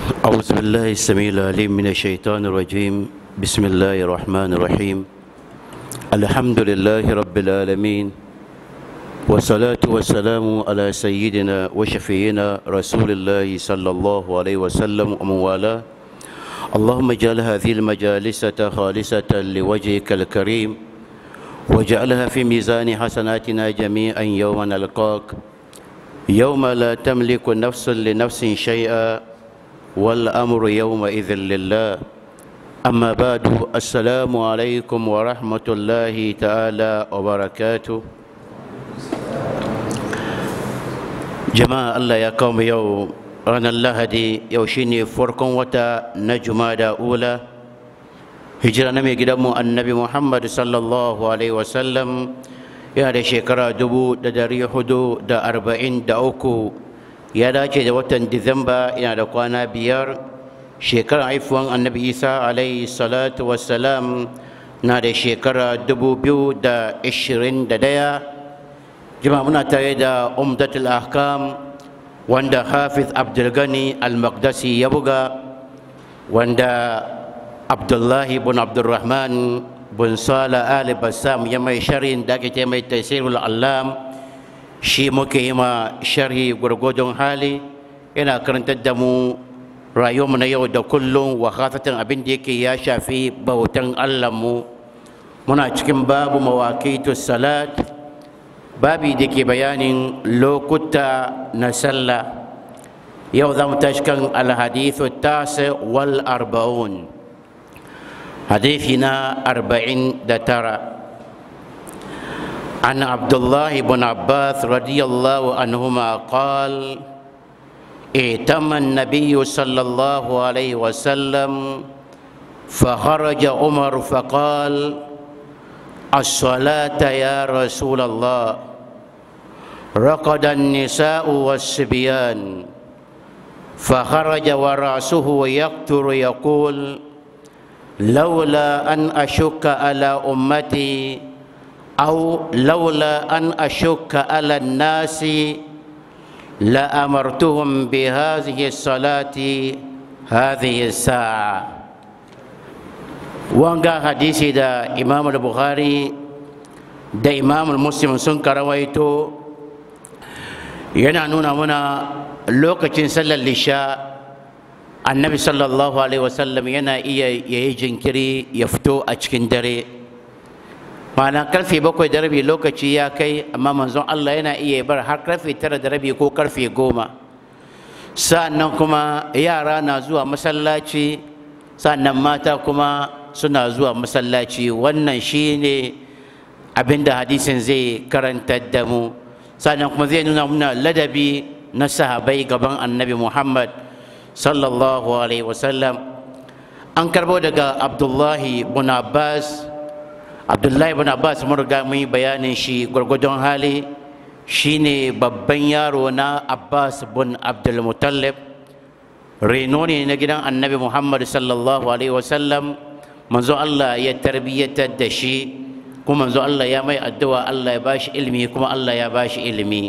أعوذ بالله السميع العليم من الشيطان الرجيم بسم الله الرحمن الرحيم الحمد لله رب العالمين والصلاة والسلام على سيدنا وشفينا رسول الله صلى الله عليه وسلم ومن والاه اللهم اجعل هذه المجالس خالصة لوجهك الكريم واجعلها في ميزان حسناتنا جميعا يوم نلقاك يوم لا تملك نفس لنفس شيئا والأمر يومئذ لله أما بعد السلام عليكم ورحمة الله تعالى وبركاته جماعة الله يا قوم يوم ranar lahadi yau shine farkon wata na jumada ula hijira na mai gidanmu annabi muhammad sallallahu alaihi wasallam yana da shekara dubu da dari hudu da arba'in da uku ya dace da watan disamba yana da kwana biyar shekarar haifuwan annabi isa alaihi salatu wassalam na da shekara dubu biyu da ishirin da daya jima muna tare da umdatul ahkam wanda hafiz abdulgani al-maqdisi ya buga wanda abdullahi bin abdulrahman bin sala ali bassam ya mai sharhin da ake ce mai tasirul allam shi muke yi ma sharhi gwargwadon hali yana karantar da mu rayuwarmu na yau da kullum wa khasatan abin da yake ya shafi bautan mu muna cikin babu mawaqitu salat babi da ke bayanin lokuta na sallah yau za mu tashi kan alhadithu tasi wal arba'un hadithi na arba'in da tara عن عبد الله بن عباس رضي الله عنهما قال ائتم النبي صلى الله عليه وسلم فخرج عمر فقال الصلاة يا رسول الله رقد النساء والصبيان فخرج ورأسه يقتر يقول لولا أن أشك على أمتي أو لولا أن أشك على الناس لأمرتهم بهذه الصلاة هذه الساعة wanga hadisi da imam al-bukhari da imam al-muslim sun karawaito yana nuna muna lokacin sallar lisha annabi sallallahu alaihi wasallam yana iya yayi jinkiri ya fito a cikin dare ma'ana karfe bakwai da rabi lokaci ya kai amma manzon Allah yana iya bar har karfe tara da rabi ko karfe goma sa'annan kuma yara na zuwa masallaci sa'annan mata kuma suna zuwa masallaci wannan shine abinda hadisin zai karantar da mu sannan kuma zai nuna muna ladabi na sahabai gaban annabi muhammad sallallahu alaihi wasallam an karbo daga abdullahi bin abbas abdullahi bin abbas mun riga mun yi bayanin shi gwargwadon hali shine babban yaro na abbas bin abdulmutallib reno ne na gidan annabi muhammad sallallahu alaihi wasallam manzo Allah ya tarbiyyatar da shi kuma manzo Allah ya mai addu'a Allah ya bashi ilimi kuma Allah ya bashi ilimi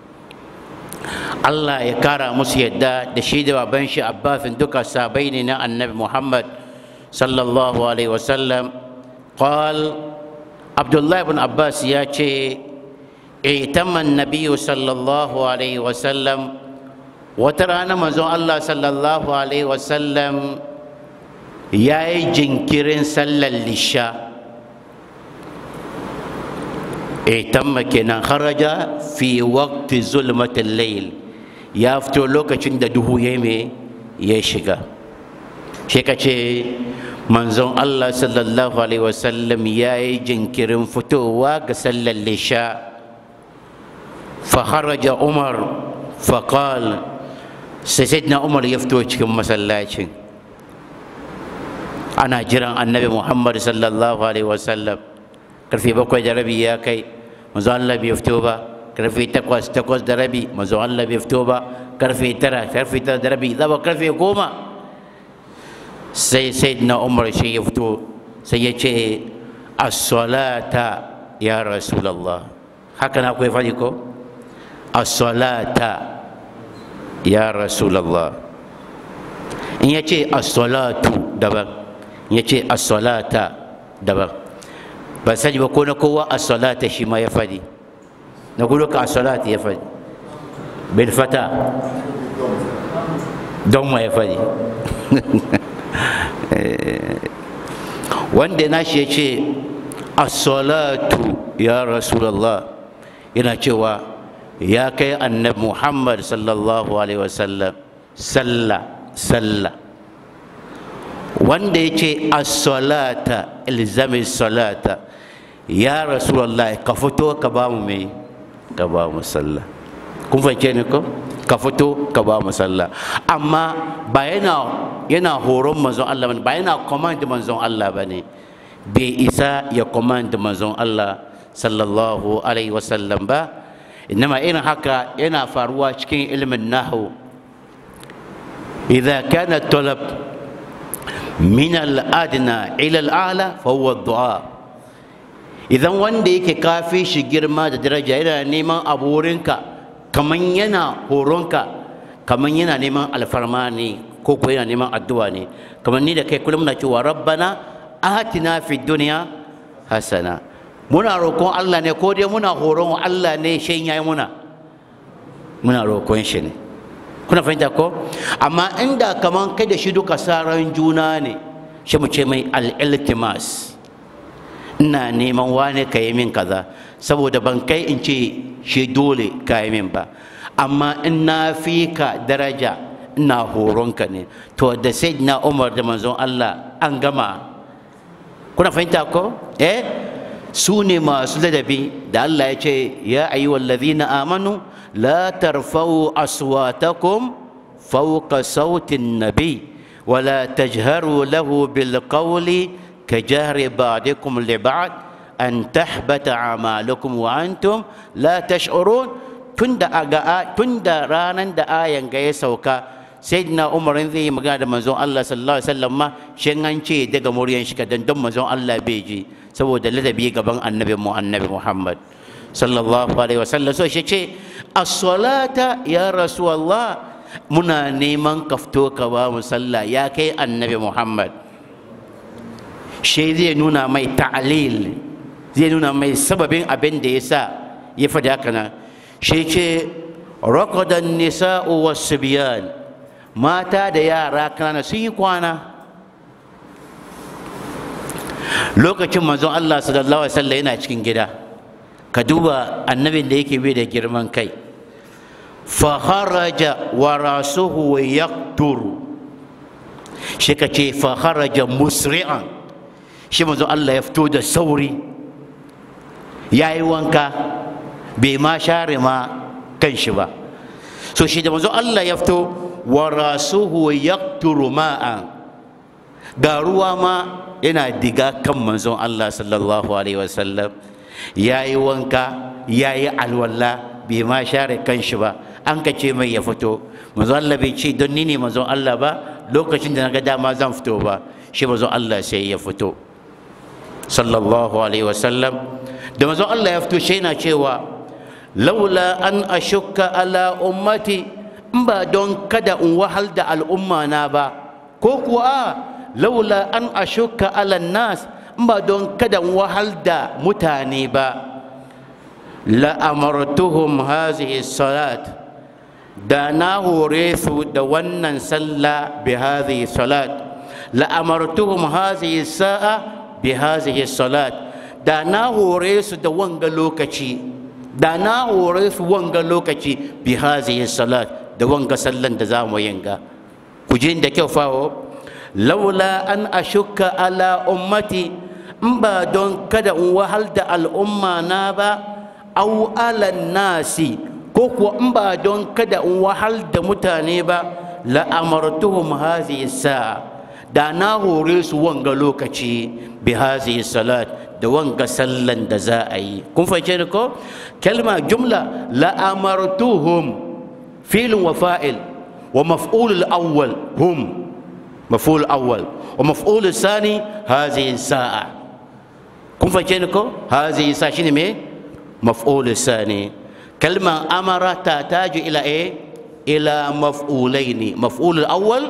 Allah ya kara musu yadda da shi da baban shi Abbasin duka sabai ne na annabi Muhammad sallallahu alaihi wasallam qal Abdullah ibn Abbas ya ce اعتم النبي صلى الله عليه وسلم وترانا منزون الله صلى الله عليه وسلم ya yi jinkirin sallar lisha itamma kenan haraja fi waqti zulmatin layl ya fito lokacin da duhu ya me ya shiga shi ka ce manzon Allah sallallahu alaihi wasallam ya yi jinkirin fitowa ga sallar lisha fa haraja umar fa qal sai sayyidina umar ya fito cikin masallacin ana jiran annabi muhammad sallallahu alaihi wasallam karfe bakwai da rabi ya kai manzo Allah bai fito ba karfe takwas takwas da rabi manzo Allah bai fito ba karfe tara karfe tara da rabi zaba karfe goma sai sayyidina umar shi ya fito sai ya ce as-salata ya rasulullah haka na akwai faɗi ko as-salata ya rasulullah in ya ce as-salatu daban in ya ce as-salata daban ban sani ba ko na kowa as-salata shi ma ya fadi na gudu ka as-salata ya fadi bil fata don ma ya fadi wanda na shi ya ce as-salatu ya rasulallah yana cewa ya kai annabi muhammad sallallahu alaihi wasallam sallah sallah wanda ya ce as-salata ilzami salata ya rasulallah ka fito ka ba mu mai ka ba mu sallah kun fahimce ni ko ka fito ka ba mu sallah amma ba yana yana horon manzon Allah ba yana command manzon Allah bane bai isa ya command manzon Allah sallallahu alaihi wasallam ba inma irin haka yana faruwa cikin ilimin nahu idza kana talab min al-adna ila al-a'la fa huwa ad-du'a idan wanda yake kafi shi girma da daraja yana neman abu wurinka kaman yana horonka kaman yana neman alfarma ne ko ko yana neman addu'a ne kaman ni da kai kullum na cewa rabbana atina fid dunya hasana muna roƙon Allah ne ko dai muna horon Allah ne shin yayi muna muna roƙon shi ne kuna fahimta ko amma inda kaman kai da shi duka saran juna ne shi mu ce mai al-iltimas ina neman wane ka yi min kaza saboda ban kai in ce shi dole ka yi min ba amma in na fi ka daraja ina horonka ne to da sai na umar da manzon Allah an gama kuna fahimta ko eh su ne masu ladabi da Allah ya ce ya ayyuhal ladhina amanu la tarfa'u aswatakum fawqa sautin nabi ولا تجهروا له بالقول كجهر بعضكم لبعض أن تحبط أعمالكم وأنتم لا تشعرون تند أجا تند رانا دا آية جاي سوكا سيدنا عمر ذي مقاد منزون الله صلى الله عليه وسلم ما شنغان شيء دعا مريان شكا دم منزون الله بيجي سوى دلذا بيجا بان النبي مو النبي محمد صلى الله عليه وسلم سو شيء الصلاة يا رسول الله muna neman kafto ka ba mu sallah ya kai annabi muhammad shi zai nuna mai ta'alil zai nuna mai sababin abin da ya sa ya faɗi haka nan shi ce rakadan nisa'u wasu biyan mata da yara kanana sun yi kwana lokacin manzon allah sallallahu alaihi wasallam yana cikin gida ka duba annabin da yake bai da girman kai فخرج وراسه يقطر shi ka ce fakharaja musri'an shi manzo Allah ya fito da sauri ya yi wanka bai ma share ma kan shi ba so shi da manzo Allah ya fito wa rasuhu yaqturu ma'an ga ruwa ma yana diga kan manzon Allah sallallahu alaihi wasallam ya yi wanka ya yi alwala bai ma share kan shi ba an ka ce mai ya fito manzo Allah bai ce don ni ne manzo Allah ba lokacin da naga dama zan fito ba shi manzo Allah sai ya fito sallallahu alaihi wasallam da manzo Allah ya fito shi yana cewa laula an ashukka ala ummati in ba don kada in wahal da al'umma na ba ko kuwa laula an ashukka ala nas in ba don kada in wahal da mutane ba la amartuhum hazihi salat da na hore su da wannan sallah bi hadhihi salat la amartuhum hadhihi sa'a bi hadhihi salat da na hore su da wanga lokaci da na hore su wanga lokaci bi hadhihi salat da wanga sallan da za mu yinga ku ji da kyau fawo laula an ashukka ala ummati in ba don kada in wahal da al'umma na ba au ala nasi ko kuwa in ba don kada in wahal da mutane ba la'amartuhum hazihi sa'a da na hore su wanga lokaci bi hazihi salat da wanga sallan da za a yi kun fahimce ni ko kalma jumla la'amartuhum filin wa fa'il wa maf'ul awwal hum maf'ul awwal wa maf'ul sani hazihi sa'a kun fahimce ni ko hazihi sa'a shine me maf'ul sani كلمة أمر تحتاج إلى إيه؟ إلى مفعولين مفعول الأول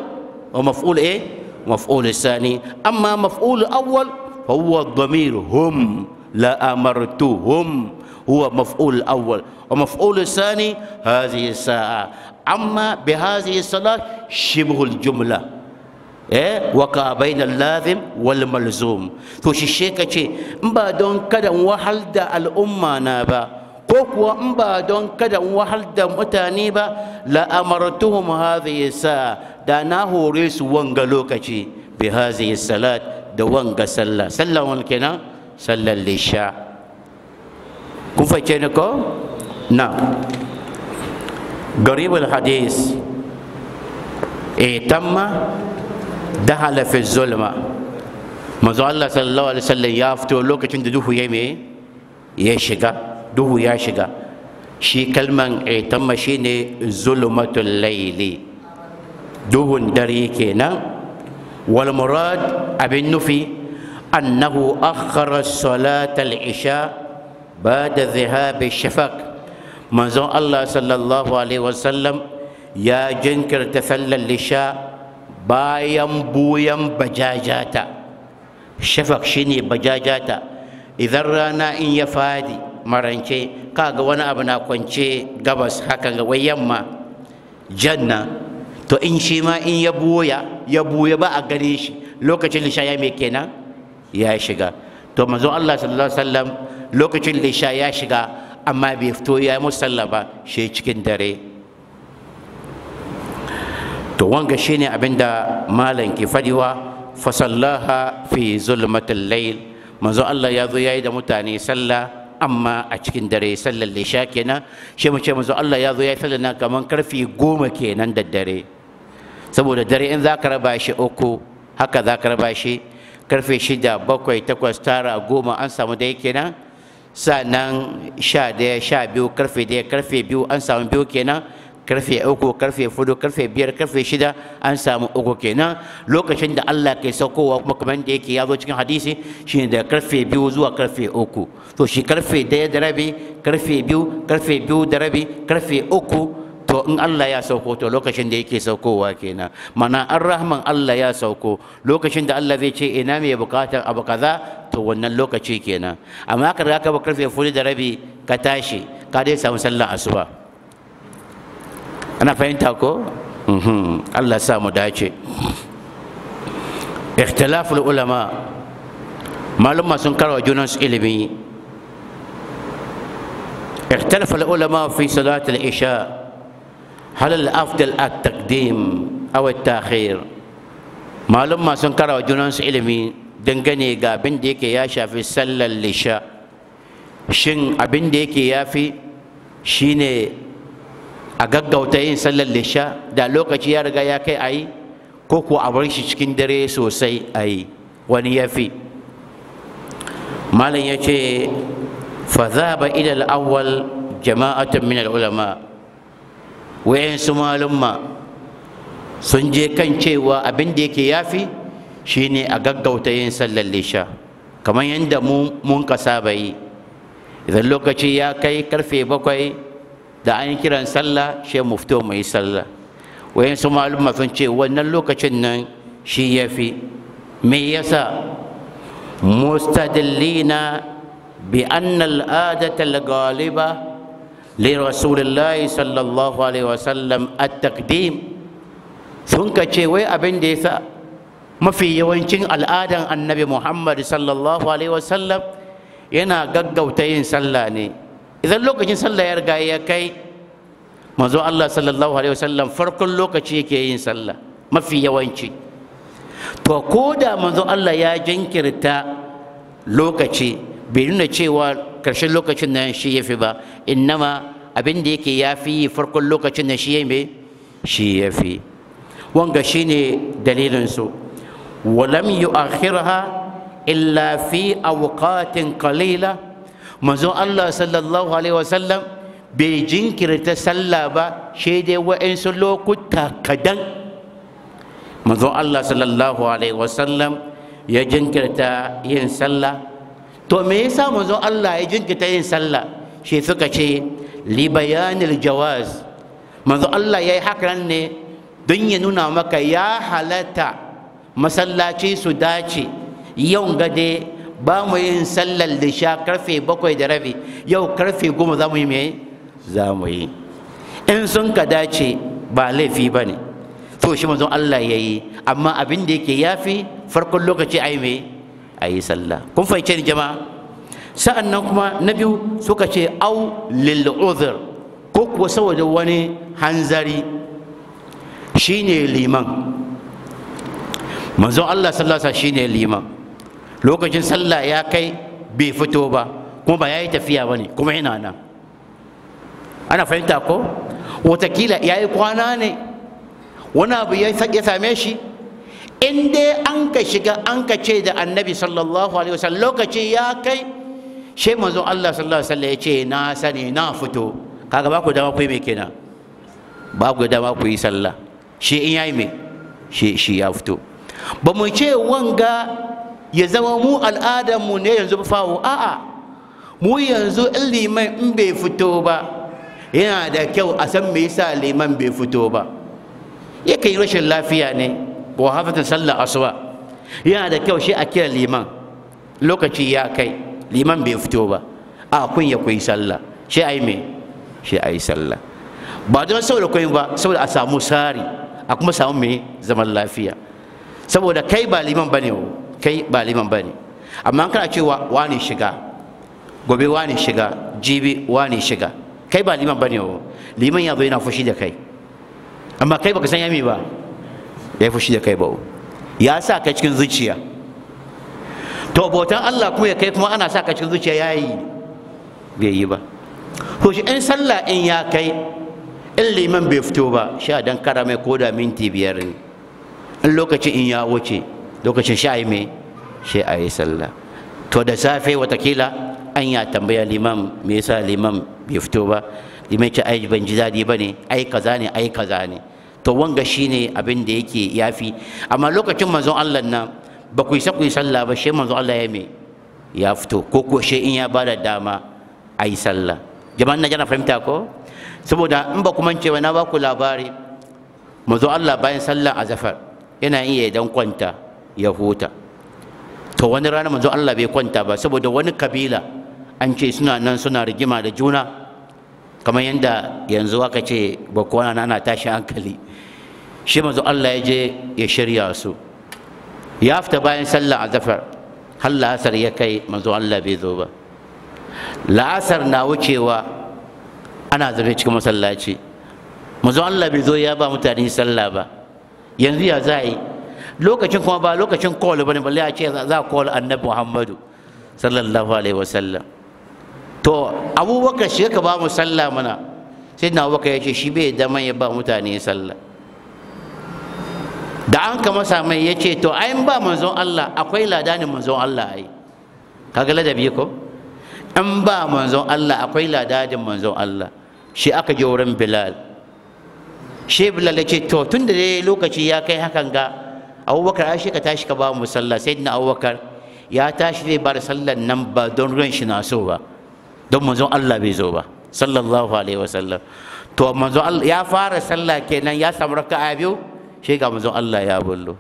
ومفعول إيه مفعول الثاني أما مفعول الأول فهو الضمير هم لا أمرتهم هو مفعول الأول ومفعول الثاني هذه الساعة أما بهذه الصلاة شبه الجملة eh waka bainal lazim wal malzum to shi she kace in ba don kada in wahal da al'umma na ba ko kuwa in ba don kada in wahal da mutane ba la amartuhum hadhihi sa da na hore su wanga lokaci bi hadhihi salat da wanga sallah sallah wal kenan sallar lisha kun fahimce ni ko na garibul hadis eh tamma dahala fi zulma manzo Allah sallallahu alaihi wasallam ya fito lokacin da duhu ya me ya shiga duhu ya shiga shi kalman itamma shine zulmatul layli duhun dare kenan wal murad abin nufi annahu akhara salat al isha ba'da dhahab shafaq manzo Allah sallallahu alaihi wasallam ya jinkirta sallar isha bayan buyan bajajata shafak shine bajajata idan rana in ya fadi marance kaga wani abu na kwance gabas haka ga wai yamma janna to in shi ma in ya buya ya buya ba a gare shi lokacin lisha ya mai kenan ya shiga to manzon Allah sallallahu alaihi wasallam lokacin lisha ya shiga amma bai fito ya musalla ba shi cikin dare to wanga shine abinda malam ke fadiwa fasallaha fi zulmatil layl manzo Allah ya zo yayi da mutane sallah amma a cikin dare sallar lisha kenan shi mu ce manzo Allah ya zo yayi sallar nan kaman karfi goma kenan da dare saboda dare in za ka raba shi uku haka za ka raba shi karfe shida bakwai takwas tara goma an samu dai kenan sannan sha daya sha biyu karfe daya karfe biyu an samu biyu kenan karfe uku karfe fudu karfe biyar karfe shida an samu uku kenan lokacin da Allah ke saukowa kuma kamar da yake ya zo cikin hadisi shine da karfe biyu zuwa karfe uku to shi karfe daya da rabi karfe biyu karfe biyu da rabi karfe uku to in Allah ya sauko to lokacin da yake saukowa kenan mana an rahman Allah ya sauko lokacin da Allah zai ce ina mai bukatar abu kaza to wannan lokaci kenan amma ka riga ka ba karfe fudu da rabi ka tashi ka dai samu sallar asuba ana fahimta ko Allah sa mu dace ikhtilaful ulama maluma sun karwa junansu ilimi اختلف العلماء في صلاة العشاء هل الأفضل التقديم أو التأخير معلوم ما سنكر وجنانس علمي dangane ga abin da yake ya shafi sallar lisha shin abin da yake ya fi shine a gaggauta yin sallar lisha da lokaci ya riga ya kai a yi ko ko a bar shi cikin dare sosai a yi wani ya fi malam ya ce fa zaba ila al-awwal jama'atun min al-ulama wayansu malumma sun je kan cewa abin da yake yafi shine a gaggauta yin sallar lisha kamar yadda mun ka saba yi idan lokaci ya kai karfe bakwai da an yi kiran sallah shi mu fito mu yi sallah wayansu malumma sun ce wannan lokacin nan shi ya fi me yasa mustadillina bi anna al'adata al-ghaliba li rasulillahi sallallahu alaihi wasallam at-taqdim sun ka ce wai abin da yasa mafi yawancin al'adan annabi muhammad sallallahu alaihi wasallam yana gaggauta yin sallah ne idan lokacin sallah ya riga ya kai manzo Allah sallallahu alaihi wasallam farkon lokaci yake yin sallah mafi yawanci to ko da manzo Allah ya jinkirta lokaci bai nuna cewa karshen lokacin nan shi yafi ba innama abin da yake yafi farkon lokacin nan shi yayi shi yafi wanga shine dalilin su ولم يؤخرها إلا في أوقات قليلة manzon Allah sallallahu alaihi wasallam bai jinkirta sallah ba shi dai wa'insu lokuta kadan manzon Allah sallallahu alaihi wasallam ya jinkirta yin sallah to me yasa manzon Allah ya jinkirta yin sallah shi suka ce li bayanil jawaz manzon Allah ya yi hakan ne don ya nuna maka ya halatta masallaci su dace yau gade ba mu yin sallar lisha karfe bakwai da rabi yau karfe goma za mu yi mai za mu yi in sun ka dace ba laifi ba ne to shi manzon Allah ya yi amma abin da yake yafi farkon lokaci a yi mai a yi sallah kun fahimce ni jama'a sa'an nan kuma na biyu suka ce au lil uzur ko kuwa saboda wani hanzari shine liman manzon Allah sallallahu alaihi shine liman lokacin sallah ya kai bai fito ba kuma ba yayi tafiya bane kuma yana nan ana fahimta ko watakila yayi kwana ne wani abu ya same shi in dai an ka shiga an ka ce da annabi sallallahu alaihi wasallam lokaci ya kai shi manzon Allah sallallahu alaihi wasallam ya ce na sani na fito kaga ba ku dama ku yi mai kenan ba ku dama ku yi sallah shi in yayi mai shi shi ya fito ba mu ce wanga ya zama mu al'adar mu ne yanzu fawo a'a mu yanzu in liman in bai fito ba yana da kyau a san me yasa liman bai fito ba yakan yi rashin lafiya ne ko hafatan sallar asuba yana da kyau shi a kira liman lokaci ya kai liman bai fito ba a kun ya kuyi sallah shi a yi me shi a yi sallah ba don saboda kun ba saboda a samu sari a kuma samu me zaman lafiya saboda kai ba liman bane kai ba liman bane amma kana cewa wani shiga gobe wani shiga jibi wani shiga kai ba liman bane liman ya zo yana fushi da kai amma kai baka san yami ba ya fushi da kai ba ya sa ka cikin zuciya to bautan Allah kuma ya kai kuma ana sa ka cikin zuciya ya yi bai yi ba to shi in sallah in ya kai in liman bai fito ba sha dan kara mai koda minti biyar ne in lokacin in ya wuce lokacin sha yi mai shi a yi sallah to da safe watakila an ya tambaya liman me yasa liman bai fito ba liman ce ai ban ji daɗi ba ne ai kaza ne ai kaza ne to wanga shine abin da yake yafi amma lokacin manzon Allah nan ba ku isa ku yi sallah ba shi manzon Allah ya me ya fito ko ko shi in ya bada dama a yi sallah jama'an na jana fahimta ko saboda in ba ku mance ba na ba ku labari manzon Allah bayan sallah azafar yana iya dan kwanta ya huta to wani rana manzon Allah bai kwanta ba saboda wani kabila an ce suna nan suna rigima da juna kamar yadda yanzu aka ce bakwana na tashi hankali shi manzo Allah ya je ya shirya su ya fita bayan sallah azafar har la'asar ya kai manzo Allah bai zo ba la'asar na wucewa ana zaune cikin masallaci manzo Allah bai zo ya ba mutane sallah ba yanzu ya za yi lokacin kuma ba lokacin call bane balle a ce za a call annabi Muhammadu sallallahu alaihi wasallam to abubakar shi ka ba mu sallah mana sai na abubakar ya ce shi bai dama ya ba mutane sallah da an ka masa mai ya ce to ayin ba manzon Allah akwai ladanin manzon Allah ai kaga ladabi ko in ba manzon Allah akwai ladanin manzon Allah shi aka je wurin Bilal shi Bilal ya ce to tun da dai lokaci ya kai hakan ga abubakar ai shi ka tashi ka ba mu sallah sai na abubakar ya tashi zai ba da sallan nan ba don ran shi na so ba don manzon Allah bai zo ba sallallahu alaihi wasallam to manzon Allah ya fara sallah kenan ya samu raka'a biyu shi ga manzon Allah ya bullo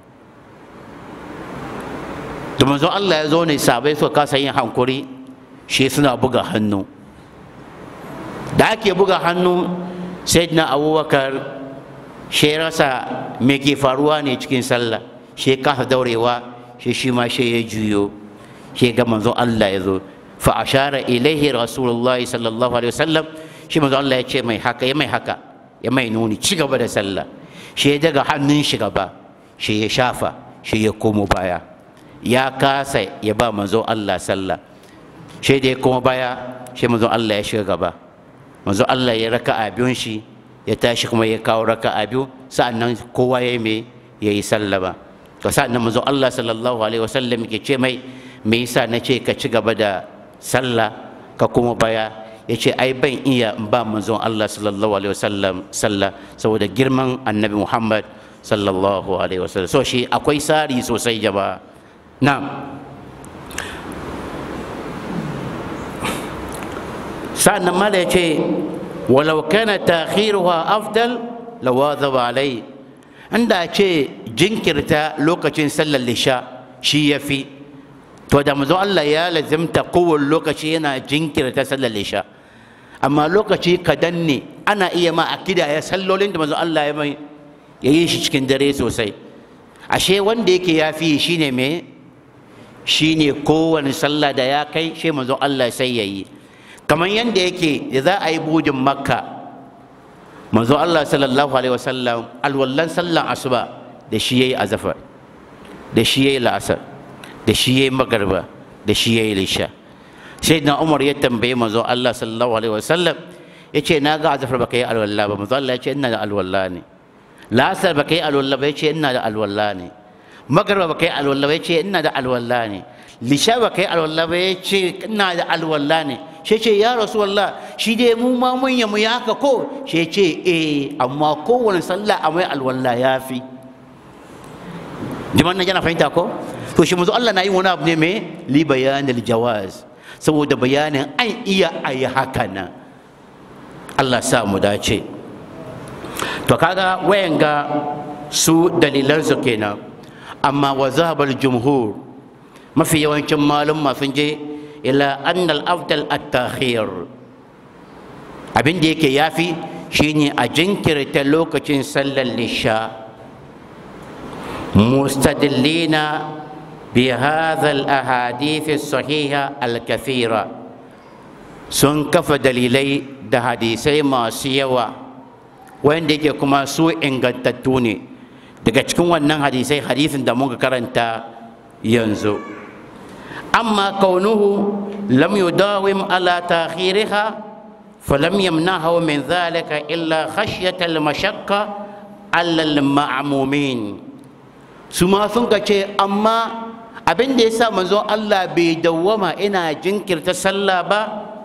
da manzon Allah ya zo ne sabai suka kasa yin hankuri shi suna buga hannu da ake buga hannu sayyidina abubakar shi rasa me ke faruwa ne cikin sallah shi kasa daurewa shi shi ma shi ya juyo shi ga manzon Allah ya zo fa ashara ilaihi rasulullahi sallallahu alaihi wasallam shi manzon Allah ya ce mai haka ya mai haka ya mai nuni ci gaba da sallah shi ya daga hannun shi gaba shi ya shafa shi ya komo baya ya kasa ya ba manzon Allah sallah shi da ya komo baya shi manzon Allah ya shiga gaba manzon Allah ya raka a biyun shi ya tashi kuma ya kawo raka a biyu sa'annan kowa ya yi ya yi sallama to sa'annan manzon Allah sallallahu alaihi wasallam ke ce mai me yasa na ce ka ci gaba da sallah ka kuma baya ya ce ai ban iya in ba manzon Allah sallallahu alaihi wasallam sallah saboda girman annabi Muhammad sallallahu alaihi wasallam so shi akwai sari sosai jama'a na'am sa'annan mala ya ce walau kana takhiruha afdal lawadhaba alai inda ce jinkirta lokacin sallar lisha shi ya fi to da manzo Allah ya lazimta kowane lokaci yana jinkirta sallar lisha amma lokaci kadan ne ana iya ma akida ya sallolin da manzo Allah ya mai ya yi shi cikin dare sosai ashe wanda yake ya fi shine me shine kowane sallah da ya kai shi manzo Allah sai ya yi kamar yadda yake da za a yi budin makka manzo Allah sallallahu alaihi wasallam alwallan sallan asuba da shi yayi azafar da shi yayi la'asar da shi yayi magarba da shi yayi lisha sai na umar ya tambaye manzo Allah sallallahu alaihi wasallam ya ce na ga azafar baka yi alwalla ba manzo Allah ya ce ina da alwalla ne la'asar baka yi alwalla ba ya ce ina da alwalla ne magarba baka yi alwalla ba ya ce ina da alwalla ne lisha baka yi alwalla ba ya ce ina da alwalla ne shi ce ya rasuwallah shi dai mu ma mun mu ya haka ko shi ce eh amma kowane sallah a mai alwallah ya fi jiman nan yana fahimta ko to shi manzo Allah na yi wani abu ne mai li bayanil jawaz saboda bayanin an iya a yi haka nan Allah sa mu dace to kaga wayan ga su dalilan su kenan amma wa zahabal jumhur mafi yawancin malum sun je ila annal afdal at-takhir abin da yake yafi shine a jinkirta lokacin sallar lisha mustadillina bi hadha al-ahadith as-sahiha al-kathira sun kafa dalilai da hadisai masu yawa wanda yake kuma su ingantattu ne daga cikin wannan hadisai hadisin da muka karanta yanzu أما كونه لم يداوم على تأخيرها فلم يمنعه من ذلك إلا خشية المشقة على المعمومين ثم ثنك أما abin da ya sa manzon Allah bai dawwama ina jinkirta sallah ba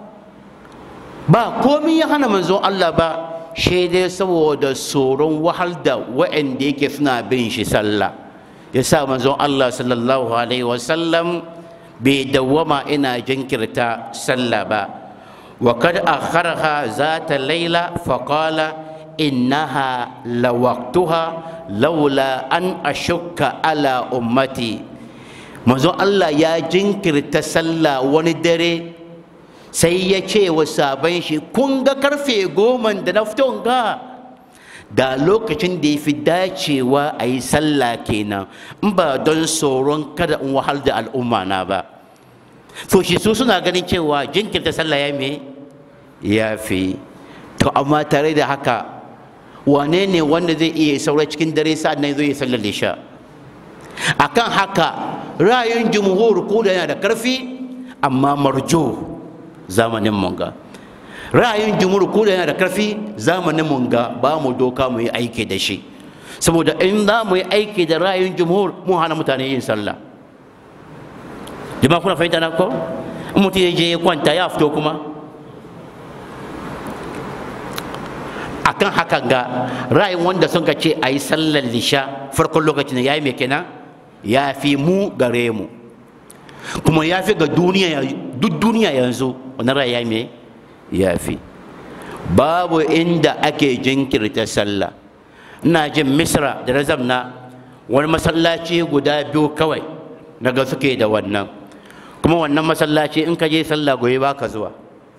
ba komai ya hana manzon Allah ba shi dai saboda tsoron wahal da wa'anda yake suna bin shi sallah ya sa manzon Allah sallallahu alaihi wasallam bai dawwama ina jinkirta sallah ba wa kad akharha zata laila fa qala innaha lawaqtuha laula an ashukka ala ummati manzo Allah ya jinkirta sallah wani dare sai ya ce wa sabon shi kun ga karfe goma da na fito ga da lokacin da ya fi dacewa a yi sallah kenan in ba don tsoron kada in wahal da al'umma na ba to shi su suna ganin cewa jinkirta sallah ya me ya fi to amma tare da haka wane ne wanda zai iya saura cikin dare sa'ad nan zai yi sallar isha akan haka ra'ayin jumhur ko da yana da karfi amma marjo zamanin munga ra'ayin jumhur ko da yana da karfi zamanin munga ba mu doka mu yi aiki da shi saboda in za mu yi aiki da ra'ayin jumhur mun hana mutane yin sallah jama'a kuna fahimta na ko in mutum ya je ya kwanta ya fito kuma akan hakan ga ra'ayin wanda sun ka ce a yi sallar lisha farkon lokacin ya yi mai kenan ya fi mu gare mu kuma ya fi ga duniya duk duniya yanzu wani ra'ayi ya mai ya fi babu inda ake jinkirta sallah ina jin misra da razam na wani masallaci guda biyu kawai daga suke da wannan kuma wannan masallaci in ka je sallah gobe ba ka zuwa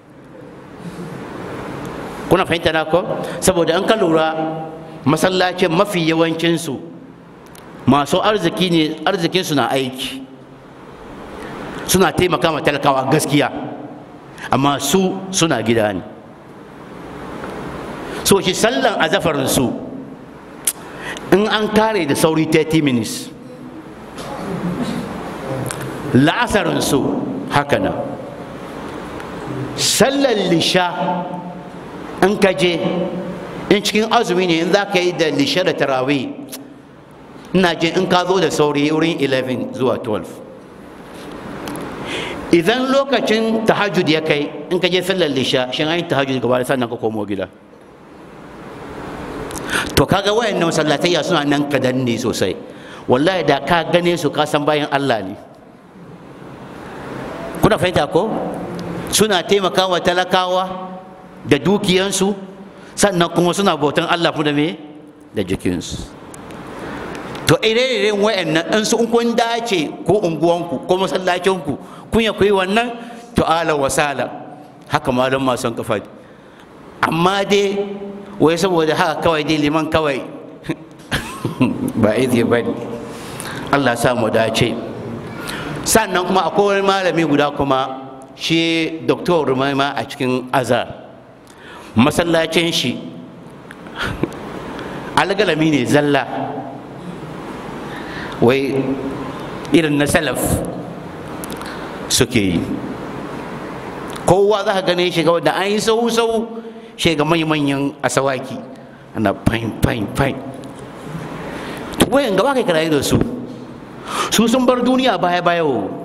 kuna fahimta na ko saboda an ka lura masallacin mafi yawancinsu masu arziki ne arzikinsu na aiki suna taimaka ma talakawa gaskiya amma su suna gida ne so shi sallan azafarinsu in an kare da sauri 30 minutes la'asarinsu haka nan sallan lisha in ka je in cikin azumi ne in za ka yi da lishe da tarawih ina jin in ka zo da sauri wurin 11 zuwa 12 idan lokacin tahajjud ya kai in ka je sallar lisha shin an yi tahajjud gaba da sannan ka komo gida to kaga wayannan masallatayya suna nan kadan ne sosai wallahi da ka gane su ka san bayan Allah ne kuna fahimta ko suna taimakawa talakawa da dukiyansu sannan kuma suna bautan Allah da me da jikinsu to ire-iren wa'annan in su kun dace ko unguwanku ko masallacinku kun ya kuyi wannan to ala wasala haka malum masu kafa amma dai wai saboda haka kawai dai liman kawai ba izi ba ne allah sa mu dace sannan kuma akwai wani malami guda kuma shi doktor rumaima a cikin azar masallacin shi algalami ne zalla wai irin na salaf suke yi kowa za ka gane shi da an yi sau-sau shi ga manyan asawaki ana fain fain fain wayan gaba kai karayi da su su sun bar duniya baya baya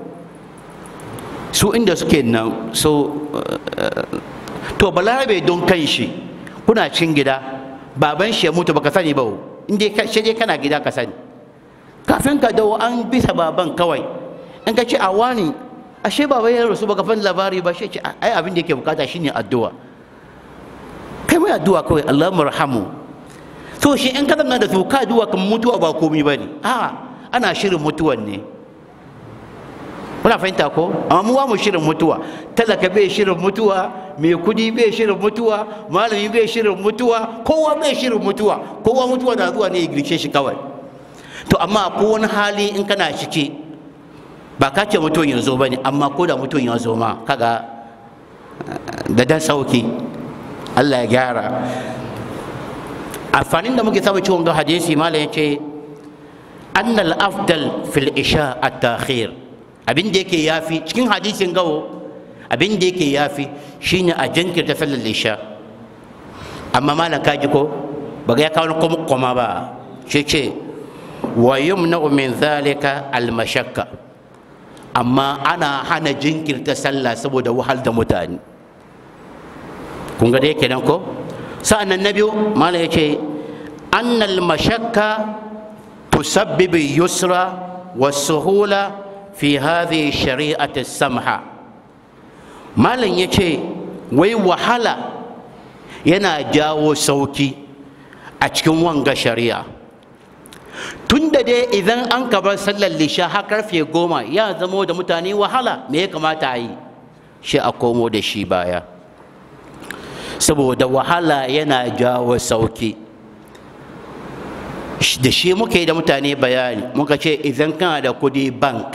su inda suke nan so to balarabe don kan shi kuna cin gida baban shi ya mutu baka sani ba inda shi dai kana gida ka sani kafin ka dawo an bisa baban kawai in ka ce a wani ashe baba ya rasu baka fan labari ba shi ce ai abin da yake bukata shine addu'a kai mai addu'a kawai Allah marhamu to shi in ka zanna da su ka addu'a kan mutuwa ba komai bane a ana shirin mutuwan ne kuna fahimta ko amma mu mu shirin mutuwa talaka bai shirin mutuwa mai kudi bai shirin mutuwa malami bai shirin mutuwa kowa bai shirin mutuwa kowa mutuwa na zuwa ne ya girshe shi kawai to amma ko wani hali in kana ciki ba ka ce mutuwan ya zo ba ne amma ko da mutuwan ya zo ma kaga da dan sauki Allah ya gyara amfanin da muke samu ciwon ga hadisi malam ya ce annal afdal fil isha at-takhir abin da yake yafi cikin hadisin gawo abin da yake yafi shine a jinkirta sallar isha amma malam kaji ko baga ya kawo kuma koma ba shi ce wa yumna min zalika al-mashakka amma ana hana jinkirta sallah saboda wahal da mutane kun ga da yake nan ko sa'annan na biyu malam yace annal mashakka tusabbibu yusra wa suhula fi hadhihi shari'ati samha malam yace wai wahala yana jawo sauki a cikin wanga shari'a tun da dai idan an kabar sallar lisha har karfe goma ya zamo da mutane wahala me ya kamata a yi shi a komo da shi baya saboda wahala yana jawo sauki da shi muka yi da mutane bayani muka ce idan kana da kudi bank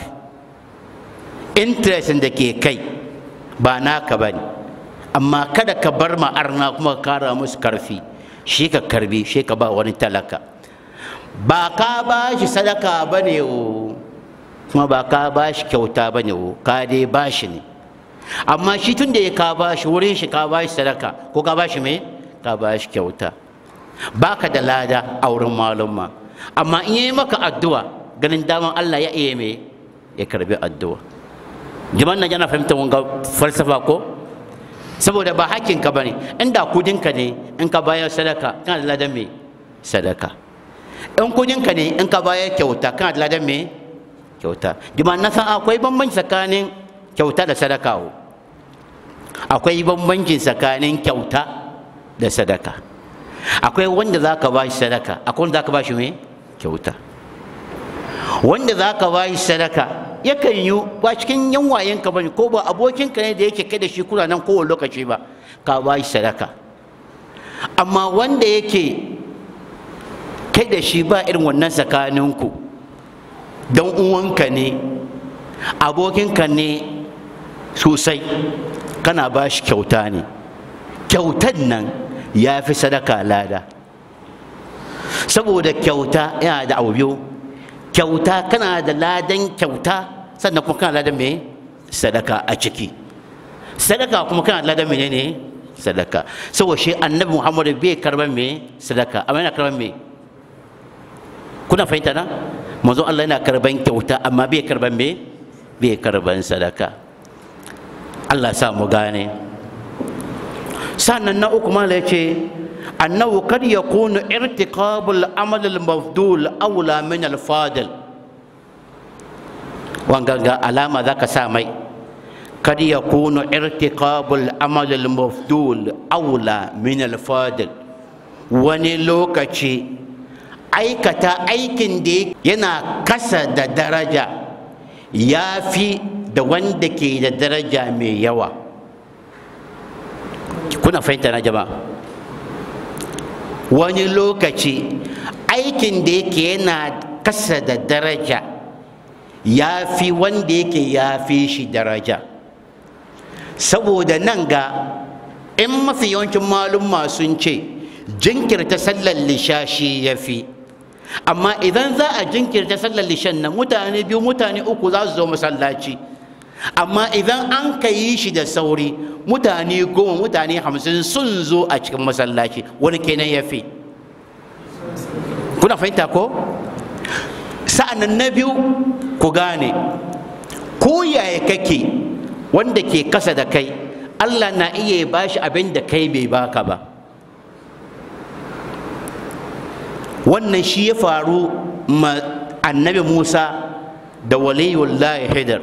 interest da ke kai ba naka ba ne amma kada ka bar ma'arna kuma ka kara musu karfi shi ka karbi shi ka ba wani talaka ba ka ba shi sadaka ba ne o kuma ba ka ba shi kyauta ba ne o ka dai ba shi ne amma shi tun da ya ka ba shi wurin shi ka ba shi sadaka ko ka ba shi me ka ba shi kyauta ba ka da lada a wurin malumma amma in yi maka addu'a ganin daman Allah ya iya me ya karbi addu'a jama'an nan yana fahimtar wanga falsafa ko saboda ba hakinka ba ne inda kudinka ne in ka bayar sadaka kana da ladan me sadaka in kudinka ne in ka bayar kyauta kana da ladan me kyauta jama'an na san akwai bambanci tsakanin kyauta da sadaka o akwai bambanci tsakanin kyauta da sadaka akwai wanda za ka ba shi sadaka akwai wanda za ka ba shi me kyauta wanda za ka ba shi sadaka yakan yi ba cikin yan wayenka ba ne ko ba abokinka ne da yake kai da shi kuna nan kowane lokaci ba ka ba shi sadaka amma wanda yake kai da shi ba irin wannan tsakaninku don uwanka ne abokinka ne sosai kana ba shi kyauta ne kyautan nan ya fi sadaka lada saboda kyauta yana da abu biyu kyauta kana da ladan kyauta sannan kuma kana ladan me sadaka a ciki sadaka kuma kana da ladan menene sadaka saboda shi annabi muhammadu bai karban me sadaka amma yana karban me kuna fahimta na manzo Allah yana karban kyauta amma bai karban me bai karban sadaka Allah sa mu gane sannan na uku mala yace annahu kad yakunu irtiqabul amal al mafdul awla min al fadil wanga ga alama zaka sa mai kad yakunu irtiqabul amal al mafdul awla min al fadil wani lokaci aikata aikin da yana kasa da daraja ya fi da wanda ke da daraja mai yawa kuna fahimta na jama'a wani lokaci aikin da yake yana kasa da daraja ya fi wanda yake ya fi shi daraja saboda nan ga in mafi yawancin malumma sun ce jinkirta sallar lishashi ya fi amma idan za a jinkirta sallar lishan nan mutane biyu mutane uku za su zo masallaci amma idan an ka yi shi da sauri mutane goma mutane hamsin sun zo a cikin masallaci wani kenan ya fi kuna fahimta ko sa'annan na biyu ku gane ko yaya kake wanda ke kasa da kai allah na iya bashi abin da kai bai baka ba wannan shi ya faru ma annabi musa da waliyullahi hidar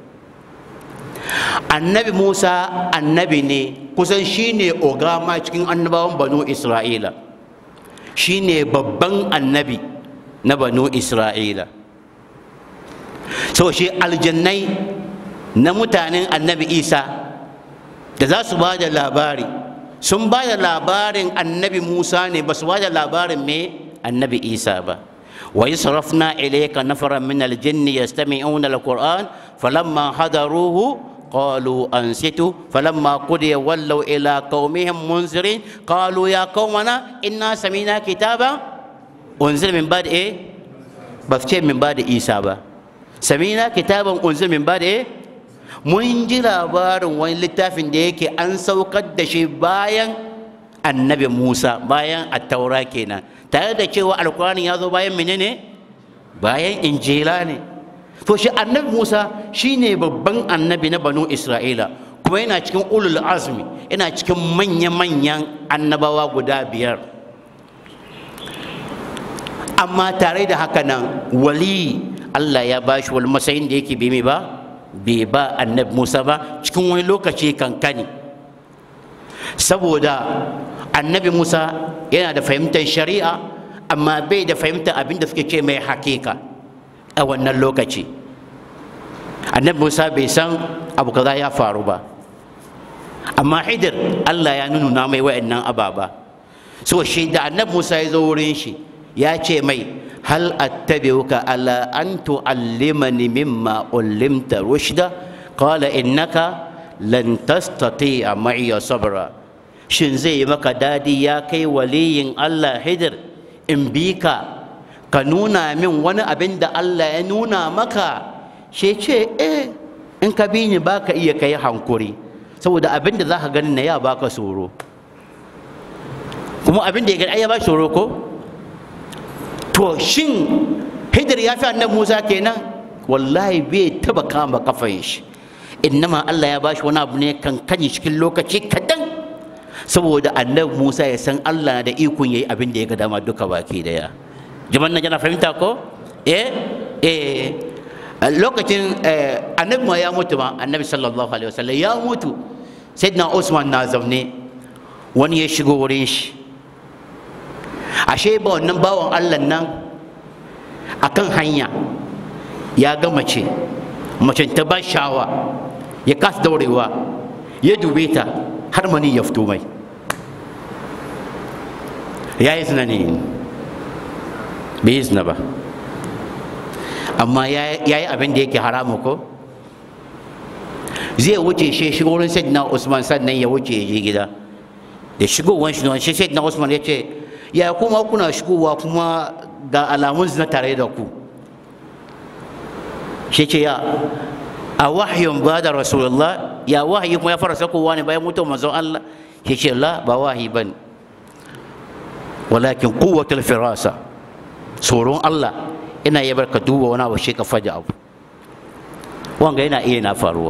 annabi musa annabi ne kusan shi ne ogama cikin annabawan banu isra'ila shi ne babban annabi na banu isra'ila so shi aljannai na mutanen annabi isa da za su ba da labari sun ba da labarin annabi musa ne ba su ba da labarin me annabi isa ba وإذ صرفنا إليك نفرا من الجن يستمعون القرآن فلما حضروه قالوا أنصتوا فلما قضي ولوا إلى قومهم منذرين قالوا يا قومنا إنا سمعنا كتابا أنزل من بعد إيه بفتح من بعد إيسا با سمعنا كتابا أنزل من بعد إيه mun ji labarin wani littafin da yake an saukar da shi bayan annabi Musa bayan attaura kenan tare da cewa alkurani ya zo bayan menene bayan injila ne to shi annabi Musa shine babban annabi na banu Isra'ila kuma yana cikin ulul azmi yana cikin manya-manyan annabawa guda biyar amma tare da haka nan wali Allah ya bashi wani matsayin da yake bai ba bai ba annabi Musa ba cikin wani lokaci kankani saboda annabi Musa yana da fahimtar shari'a amma bai da fahimtar abin da suke ce mai hakika a wannan lokaci annabi Musa bai san abu kaza ya faru ba amma hidir Allah ya nuna mai wa'annan ababa so shi da annabi Musa ya zo wurin shi ya ce mai hal attabi'uka ala an tu'allimani mimma ullimta rushda qala innaka lan tastati'a ma'iya sabra shin zai yi maka dadi ya kai waliyin Allah hidir in bi ka ka nuna min wani abin da Allah ya nuna maka shi ce eh in ka bi ni baka iya kai hankuri saboda abin da za ka gani na ya baka tsoro kuma abin da ya gani ai ya ba tsoro ko to shin hidir ya fi annabi Musa kenan wallahi bai taba kama kafan shi innama Allah ya bashi wani abu ne kankani cikin lokaci kadan saboda annabi Musa ya san Allah da ikon yayi abin da ya ga dama duka baki daya jaman nan yana fahimta ko eh eh lokacin annabi ma ya mutu ma annabi sallallahu alaihi wasallam ya mutu sayyidina Usman na zaune wani ya shigo wurin shi ashe ba wannan bawan Allah nan akan hanya ya ga mace macen ta ba shawa ya kasa daurewa ya dube ta har mani ya fito mai ya yi zina ne bai yi zina ba amma ya yi abin da yake haramu ko zai wuce shi shigo wurin sayyidina usman sannan ya wuce ya je gida da shigowar shi shi sayyidina usman ya ce ya kuma kuna shigowa kuma ga alamun zina tare da ku shi ce ya a wahayin ba da rasulullah ya wahayi kuma ya fara sakowa ne bayan mutuwar manzon Allah shi ce la ba wahayi ba ne walakin kuwatul firasa tsoron Allah ina yi barka duba wani abu shi ka faɗi abu wanga yana iya na faruwa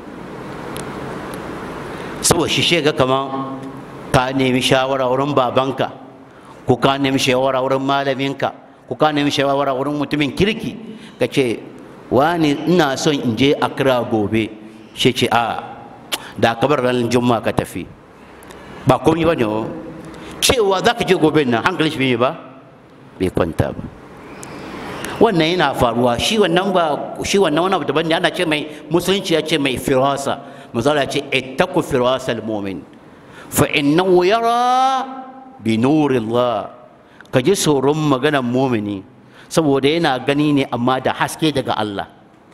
saboda shi shega kaman ka nemi shawara wurin babanka ko ka nemi shawara wurin malaminka ko ka nemi shawara wurin mutumin kirki ka ce wani ina son in je akra gobe shi ce a da ka bar ranar juma'a ka tafi ba komai ba ne cewa za ka je gobe nan hankali shi bai ba bai kwanta ba wannan yana faruwa shi wannan ba shi wannan wani abu daban ne ana ce mai musulunci ya ce mai firasa misali ya ce ittaku firasal mu'min fa innahu yara bi nurillah ka ji tsoron maganar mumini saboda yana gani ne amma da haske daga Allah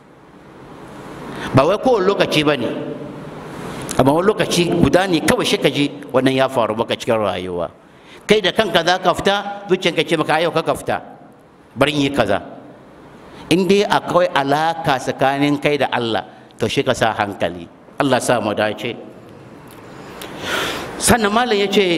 ba wai kowane lokaci ba ne amma wani lokaci guda ne kawai shi ka ji wannan ya faru maka cikin rayuwa kai da kanka za ka fita zuciyanka ce maka yau ka fita bari yi kaza in dai akwai alaka tsakanin kai da Allah to shi ka sa hankali Allah sa mu dace sannan malam ya ce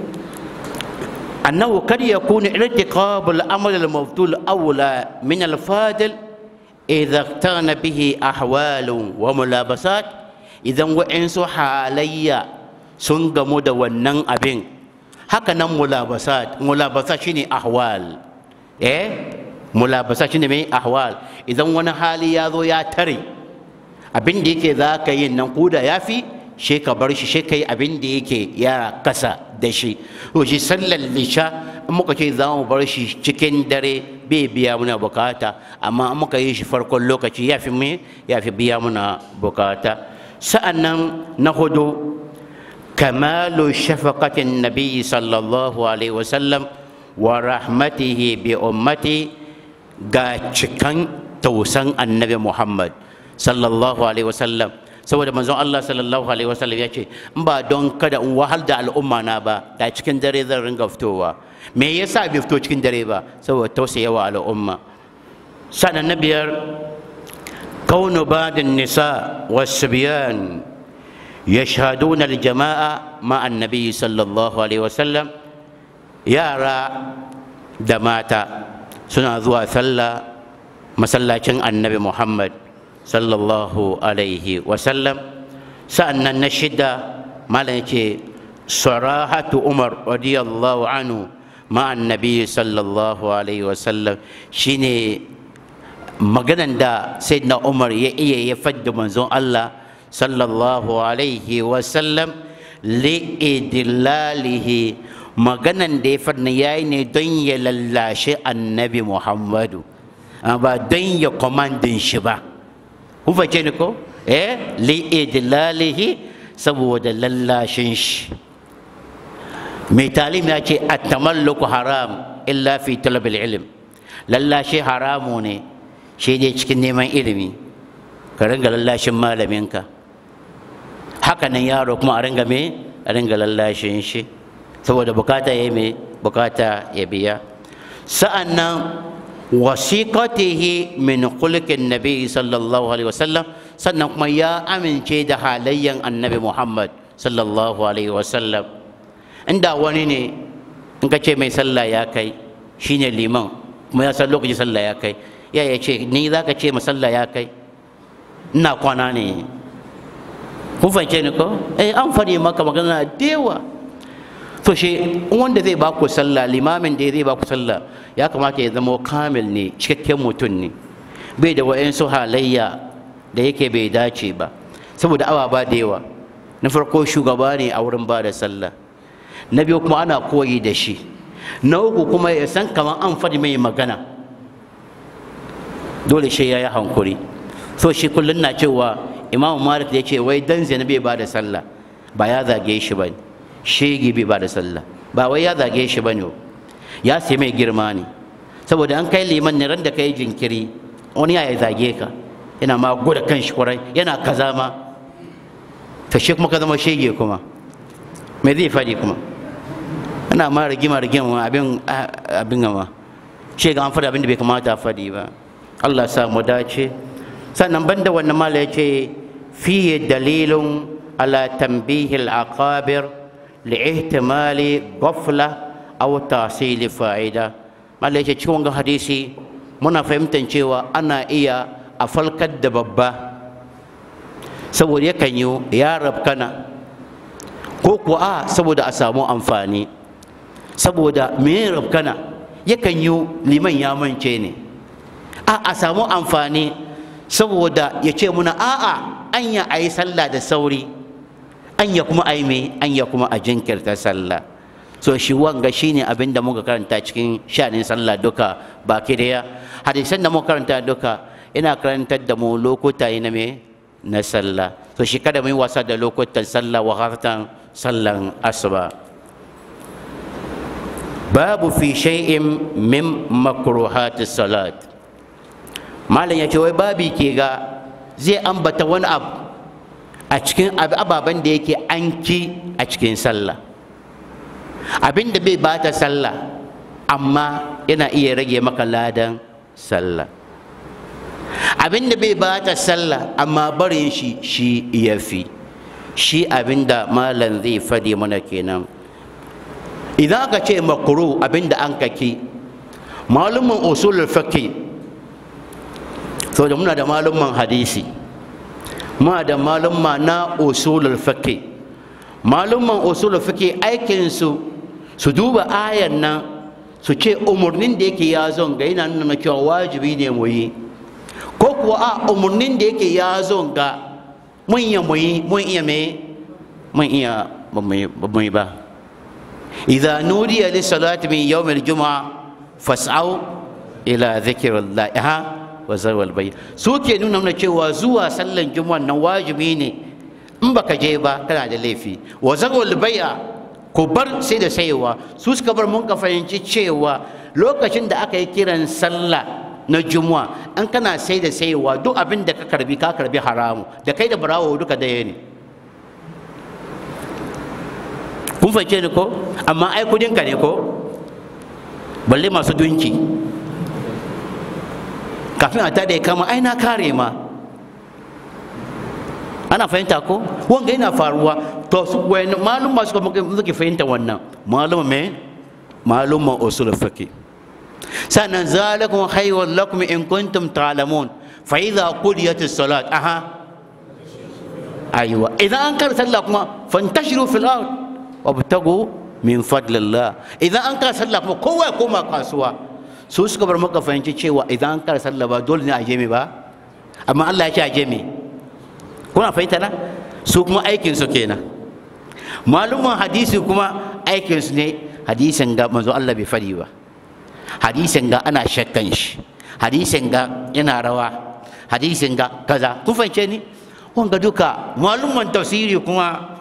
أنه قد يكون ارتقاب الأمر المفضول أولى من الفاضل إذا اقترن به أحوال وملابسات إذا وإنسو حاليا سنغمو دا ونن أبين هكذا ملابسات ملابسات شيني أحوال إيه ملابسات شيني مي أحوال إذا وانا حالي ياذو يا تري abin da yake za ka yi nan kuda ya fi shi ka bar shi shi ka yi abin da yake ya kasa da shi to shi sallar lisha in muka ce za mu bar shi cikin dare bai biya muna bukata amma in muka yi shi farkon lokaci ya fi me ya fi biya muna bukata sa'annan na hudu kamalu shafaqatin nabiyyi sallallahu alaihi wasallam wa rahmatihi bi ummati ga cikan tausan annabi muhammad sallallahu alaihi wasallam saboda manzon Allah sallallahu alaihi wasallam ya ce in ba don kada in wahal da al'umma na ba da cikin dare zan ringa fitowa me yasa bai fito cikin dare ba saboda tausayawa al'umma sanan na biyar kaunu badin nisa wasbiyan yashhaduna aljama'a ma annabi sallallahu alaihi wasallam yara da mata suna zuwa sallah masallacin annabi muhammad sallallahu alaihi wasallam sa'annan na shida malam ce sarahatu umar radiyallahu anhu ma'an nabi sallallahu alaihi wasallam shine maganan da sayyidina umar ya iya ya fadda manzon Allah sallallahu alaihi wasallam li'idlalihi maganan da ya fadda yayi ne don ya lallashe annabi muhammadu ba don ya komandin shi ba kun fahimce ni ko eh li idlalihi saboda lallashin shi mai talim ya ce at-tamalluku haram illa fi talab ilm lallashi haramu ne shi ne cikin neman ilimi ka ringa lallashin malaminka haka nan yaro kuma a ringa me a ringa lallashin shi saboda bukata ya me bukata ya biya sa'an nan wasiqatihi min khuluqin nabi sallallahu alaihi wasallam sannan kuma ya amince da halayyan annabi Muhammad sallallahu alaihi wasallam inda wani ne in ka ce mai sallah ya kai shine liman kuma ya san lokacin sallah ya kai ya ya ce ni za ka ce ma sallah ya kai ina kwana ne kun fahimce ni ko eh an fari maka magana da yawa to shi wanda zai ba ku sallah limamin da zai ba ku sallah ya kamata ya zama kamil ne cikakken mutum ne bai da wa'insu halayya da yake bai dace ba saboda awa ba da yawa na farko shugaba ne a wurin ba da sallah na biyu kuma ana koyi da shi na uku kuma ya san kamar an faɗi mai magana dole shi ya yi hankuri so shi kullum na cewa imamu malik ya ce wai dan zina bai ba da sallah ba ya zage shi ba ne shege bai ba da sallah ba wai ya zage shi ba ne ya sai mai girma ne saboda an kai liman ne ran da kai jinkiri wani ya zage ka yana ma guda kan shi kwarai yana kaza ma to shi kuma ka zama shege kuma me zai faɗi kuma ana ma rigima rigima abin abin gama shi ga an faɗi abin da bai kamata a faɗi ba Allah sa mu dace sannan banda wannan mala ya ce fiye dalilun ala tambihil aqabir li'ihtimali ghafla aw tahsil fa'ida mala ya ce cikin wannan hadisi muna fahimtar cewa ana iya a falkar da babba saboda yakan yi ya rabkana ko kuwa a saboda a samu amfani saboda me rabkana yakan yi liman ya mance ne a a samu amfani saboda ya ce muna a'a anya a yi sallah da sauri anya kuma a yi me anya kuma a jinkirta sallah so shi wanga shine abin da muka karanta cikin sha'anin sallah duka baki daya hadisan da muka karanta duka ina karantar da mu lokuta na me na sallah so shi kada mu yi wasa da lokutan sallah wa hartan sallan asuba babu fi shay'in min makruhatis salat malam ya ce wai babi ke ga zai ambata wani abu a cikin ababen da yake an ki a cikin sallah abin da bai bata sallah amma yana iya rage maka ladan sallah abin da bai bata sallah amma barin shi shi ya fi shi abin da malam zai fadi mana kenan idan aka ce makuru abin da an kaki malumin usulul fiqh saboda muna da malumman hadisi muna da malumma na usulul fiqh malumman usulul fiqh aikin su su duba ayan nan su ce umarnin da yake ya zon ga yana nuna cewa wajibi ne mu yi ko kuwa a umarnin da yake ya zon ga mun iya mu yi mun iya me mun iya ba mu yi ba idza nudiya lis salati min yawm al jumu'a fas'au ila dhikrillah ha wa zarwal bai su ke nuna mana cewa zuwa sallan juma'a nan wajibi ne in baka je ba kana da laifi wa zarwal bai'a ku bar sai da sayewa su suka bar mun ka fahimci cewa lokacin da aka yi kiran sallah na juma'a an kana sai da sayewa duk abin da ka karbi ka karbi haramu da kai da barawo duka daya ne kun fahimce ni ko amma ai kudinka ne ko balle masu dunki kafin a tada ya kama ai na kare ma ana fahimta ko wanga yana faruwa to su wani malum masu kuma suke fahimta wannan malum me malum usul fiqh sannan zalikum khayrun lakum in kuntum ta'lamun fa idza qudiyatis salat aha aywa idan an kar sallah kuma fantashiru fil ard wabtagu min fadlillah idan an kar sallah kuma kowa ya koma kasuwa su suka bar maka fahimci cewa idan an kar sallah ba dole ne a je ba amma Allah ya ce a je me kuna fahimta na su kuma aikin su kenan malumman hadisi kuma aikin su ne hadisin ga manzo Allah bai fadi ba hadisin ga ana shakkan shi hadisin ga yana rawa hadisin ga kaza kun fahimce ni wanga duka malumman tafsiri kuma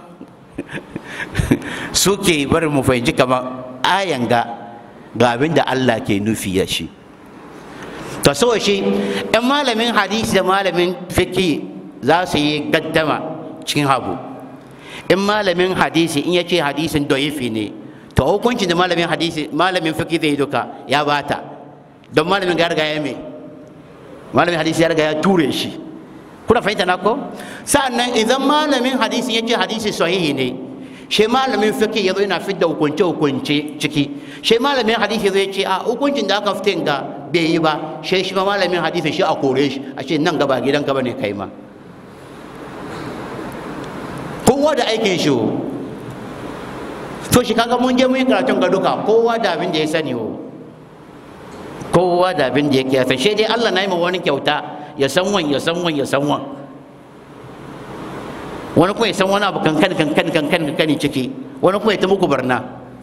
suke bar mu fahimci kamar ayan ga ga abin da Allah ke nufi ya shi to so shi ɗan malamin hadisi da malamin fiqh za su yi gaddama cikin habu in malamin hadisi in ya ce hadisin doyifi ne to hukuncin da malamin hadisi malamin fiqh zai duka ya bata don malamin ga riga ya me malamin hadisi ya riga ya ture shi kuna fahimta na ko sa'annan idan malamin hadisi ya ce hadisi sahihi ne shi malamin fiqh ya zo yana fidda hukunce hukunce ciki shi malamin hadisi zai ce a hukuncin da aka fitin ga bai yi ba shi shi ma malamin hadisi shi a kore shi a ce nan gaba gidan gaba ne kai ma kowa da aikin shi to shi kaga mun je mun yi karatun ga duka kowa da abin da ya sani o kowa da abin da yake ya san shi dai Allah na yi ma wani kyauta ya san wan ya san wan ya san wan wani kuma ya san wani abu kankan kankan kankan kankan ciki wani kuma ya ta muku barna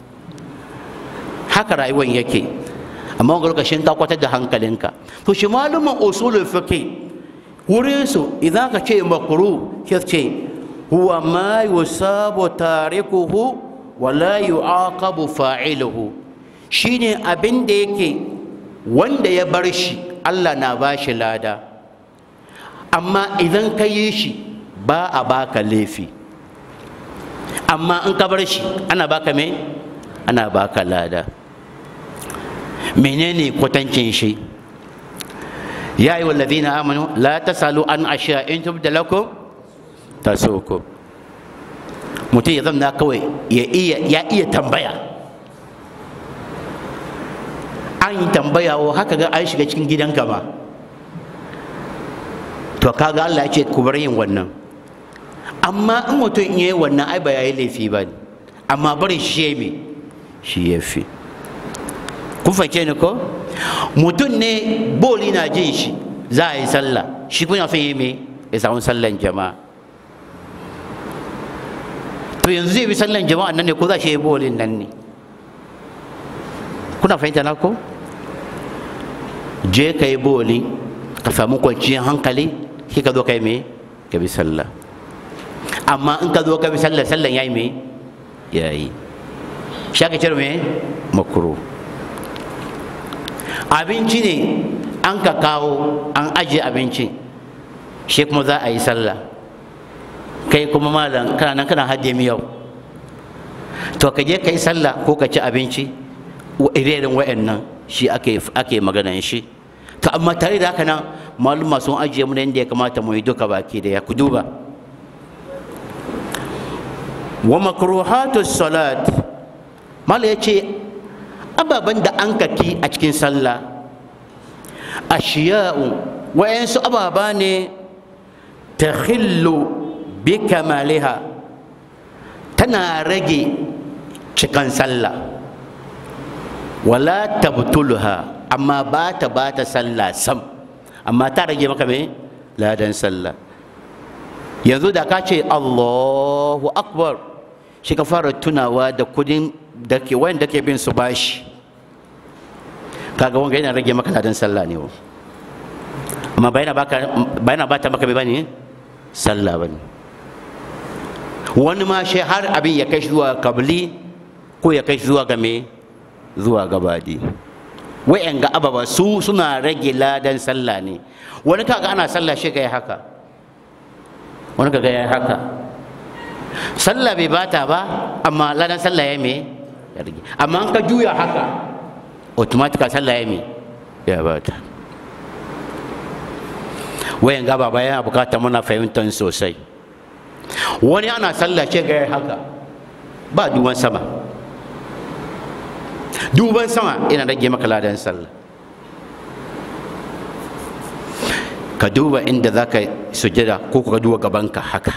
haka rayuwar yake amma wani lokacin ka kwatar da hankalinka to shi malumin usulul fiqh wurin su idan ka ce makru ke ce huwa ma yusabu tarikuhu wa la yu'aqabu fa'iluhu shine abin da yake wanda ya bar shi Allah na ba shi lada amma idan ka yi shi ba a baka laifi amma in ka bar shi ana baka me ana baka lada menene kwatancin shi ya yi wallazina amanu la tasalu an ashiya in tubda lakum tasuku mutum ya zamna kawai ya iya ya iya tambaya an yi tambaya wa haka ga an shiga cikin gidanka ba to kaga Allah ya ce ku bar yin wannan amma in mutum in yi wannan ai ba yayi laifi ba ne amma bari shi me shi ya fi kun fahimce ni ko mutum ne boli na jin shi za a yi sallah shi kuma son yi me ya samu sallan jama'a to yanzu zai bi sallan jama'a nan ne ko za shi yi bolin nan ne kuna fahimta na ko je ka yi boli ka samu kwanciyar hankali shi ka zo ka yi me ka bi sallah amma in ka zo ka bi sallah sallan ya yi me ya yi shi aka cire me makuru abinci ne an ka kawo an ajiye abinci shi kuma za a yi sallah kai kuma malam kana nan kana hajje miyau to ka je ka yi sallah ko ka ci abinci irin wa'annan shi ake ake maganan shi to amma tare da haka nan maluma sun ajiye mu yadda ya kamata mu yi duka baki da ya ku duba wa makruhatu salat mala ya ce ababen da an kaki a cikin sallah ashiya'u wa'yansu ababa ne ta bi kamaliha tana rage cikan sallah wala tabtulha amma ba ta ba ta sallah sam amma ta rage maka me ladan sallah yanzu da ka ce allahu akbar shi ka fara tunawa da kudin da ke wanda ke bin su bashi kaga wanga yana rage maka ladan sallah ne amma ba yana ba ta maka bai bane sallah bane wani ma shi har abin ya kai zuwa kabli ko ya kai zuwa ga me zuwa gabadi wa'yan ga ababa su suna rage ladan sallah ne wani kaga ana sallah shi ga haka wani kaga ya haka sallah bai bata ba amma ladan sallah ya me ya rage amma an ka juya haka automatica sallah ya me ya bata wayan ga baba yana bukata muna fahimtar sosai wani ana sallah ce ga haka ba duban sama duban sama yana rage maka ladan sallah ka duba inda za ka sujada ko ka duba gabanka haka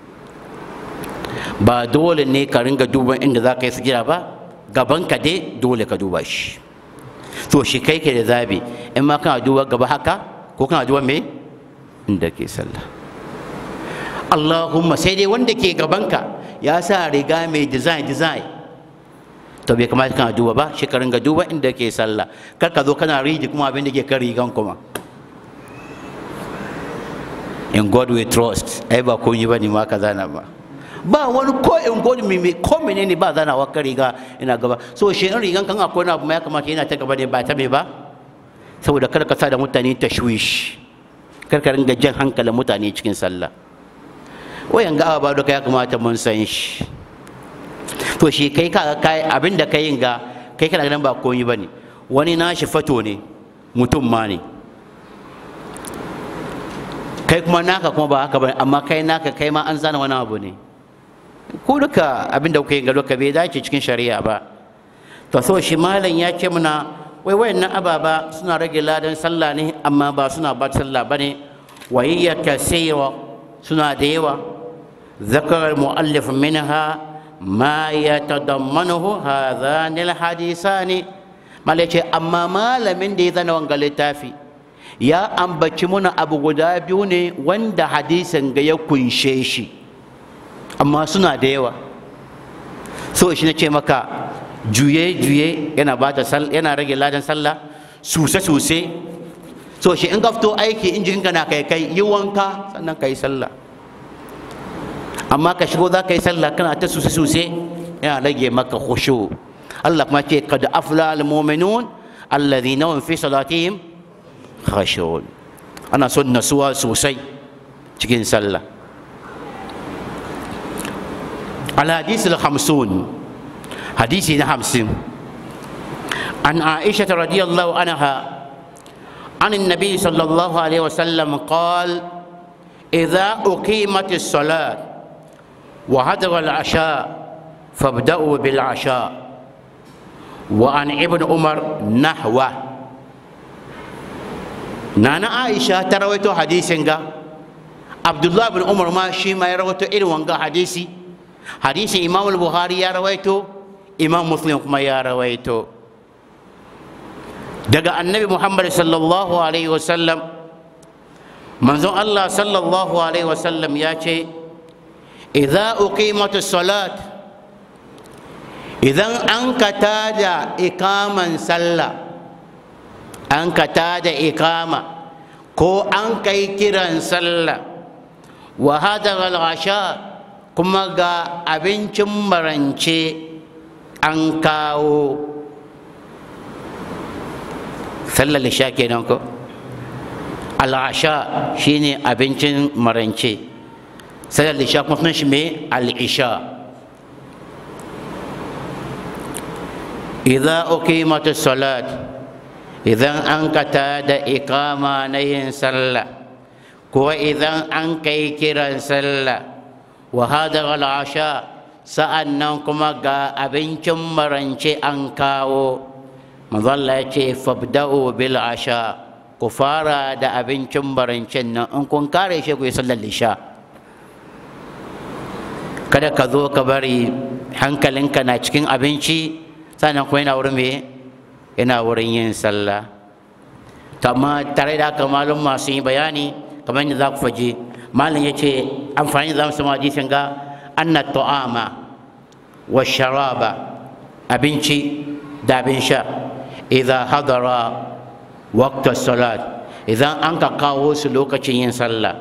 ba dole ne ka ringa duban inda za ka yi sujada ba gabanka dai dole ka duba shi to shi kai ke da zabi in ma kana duba gaba haka ko kana duba me inda ke sallah Allahumma sai dai wanda ke gabanka ya sa riga mai design design to bai kamata kana duba ba shi ka ringa duba inda ke sallah kar ka zo kana riji kuma abin da ke kan rigan kuma in God we trust ai ba kun yi ba ne ma ka zana ba ba wani ko in God me me ko menene ba zana wa kan riga ina gaba so shi in rigan kan akwai na abu ma ya kamata yana ta gaba ne ba ta me ba saboda kar ka sa da mutane tashwish kar ka ringa jan hankalin mutane cikin sallah wayan ga ba duka ya kamata mun san shi to shi kai ka kai abin da kai ga kai kana ganin ba komai bane wani nashi fato ne mutum ma ne kai kuma naka kuma ba haka bane amma kai naka kai ma an zana wani abu ne ko duka abin da kuka yi ga duka bai dace cikin shari'a ba to so shi malam ya ce muna wai wayannan ababa suna rage ladan sallah ne amma ba suna ba sallah bane wa hiya kasira suna da yawa ذكر المؤلف منها ما يتضمنه هذان الحديثان malace amma malamin da ya zana wanga littafi ya ambaci muna abu guda biyu ne wanda hadisin ga ya kunshe shi amma suna da yawa so shi na ce maka juye-juye yana bata yana rage ladan sallah suse-suse so shi in ka fito aiki in jikinka na kai kai yi wanka sannan ka yi sallah amma ka shigo za ka yi sallah kana ta suse-suse yana rage maka khushu Allah kuma ce kad afla al-mu'minun alladhina hum fi salatihim khashun ana son nasuwa sosai cikin sallah al-hadith al-khamsun hadisi na hamsin an aisha radiyallahu anha عن النبي صلى الله عليه وسلم قال إذا أقيمت الصلاة وحضر العشاء فابدأوا بالعشاء وعن ابن عمر نحوه نانا عائشة ترويتو حديث عبد الله بن عمر ما شي ما يرويتو إلى وانغا حديثي حديث إمام البخاري يا رويتو إمام مسلم كما يا رويتو daga annabi muhammad sallallahu alaihi wasallam manzon allah sallallahu alaihi wasallam ya ce idza uqimatus salat idan an ka tada ikaman sallah an ka tada ikama ko an kai kiran sallah wa hadara al-asha kuma ga abincin marance an kawo sallar isha kenan ko al-asha shine abincin marance sallar isha kuma sunan shi me al-isha idza uqimat as-salat idan an kata da iqama na yin sallah ko idan an kai kiran sallah wa hadar al-asha sa'annan kuma ga abincin marance an kawo mazalla ya ce fabda'u bil asha ku fara da abincin marancen nan in kun kare shi ku yi sallar isha kada ka zo ka bari hankalinka na cikin abinci sannan kuma yana wurin me yana wurin yin sallah amma tare da haka malum masu yi bayani kamar yadda za ku faje malam ya ce amfani da zamu hadisin ga anna ta'ama wa sharaba abinci da abin sha idza hadara waqta salat idan an ka kawo su lokacin yin sallah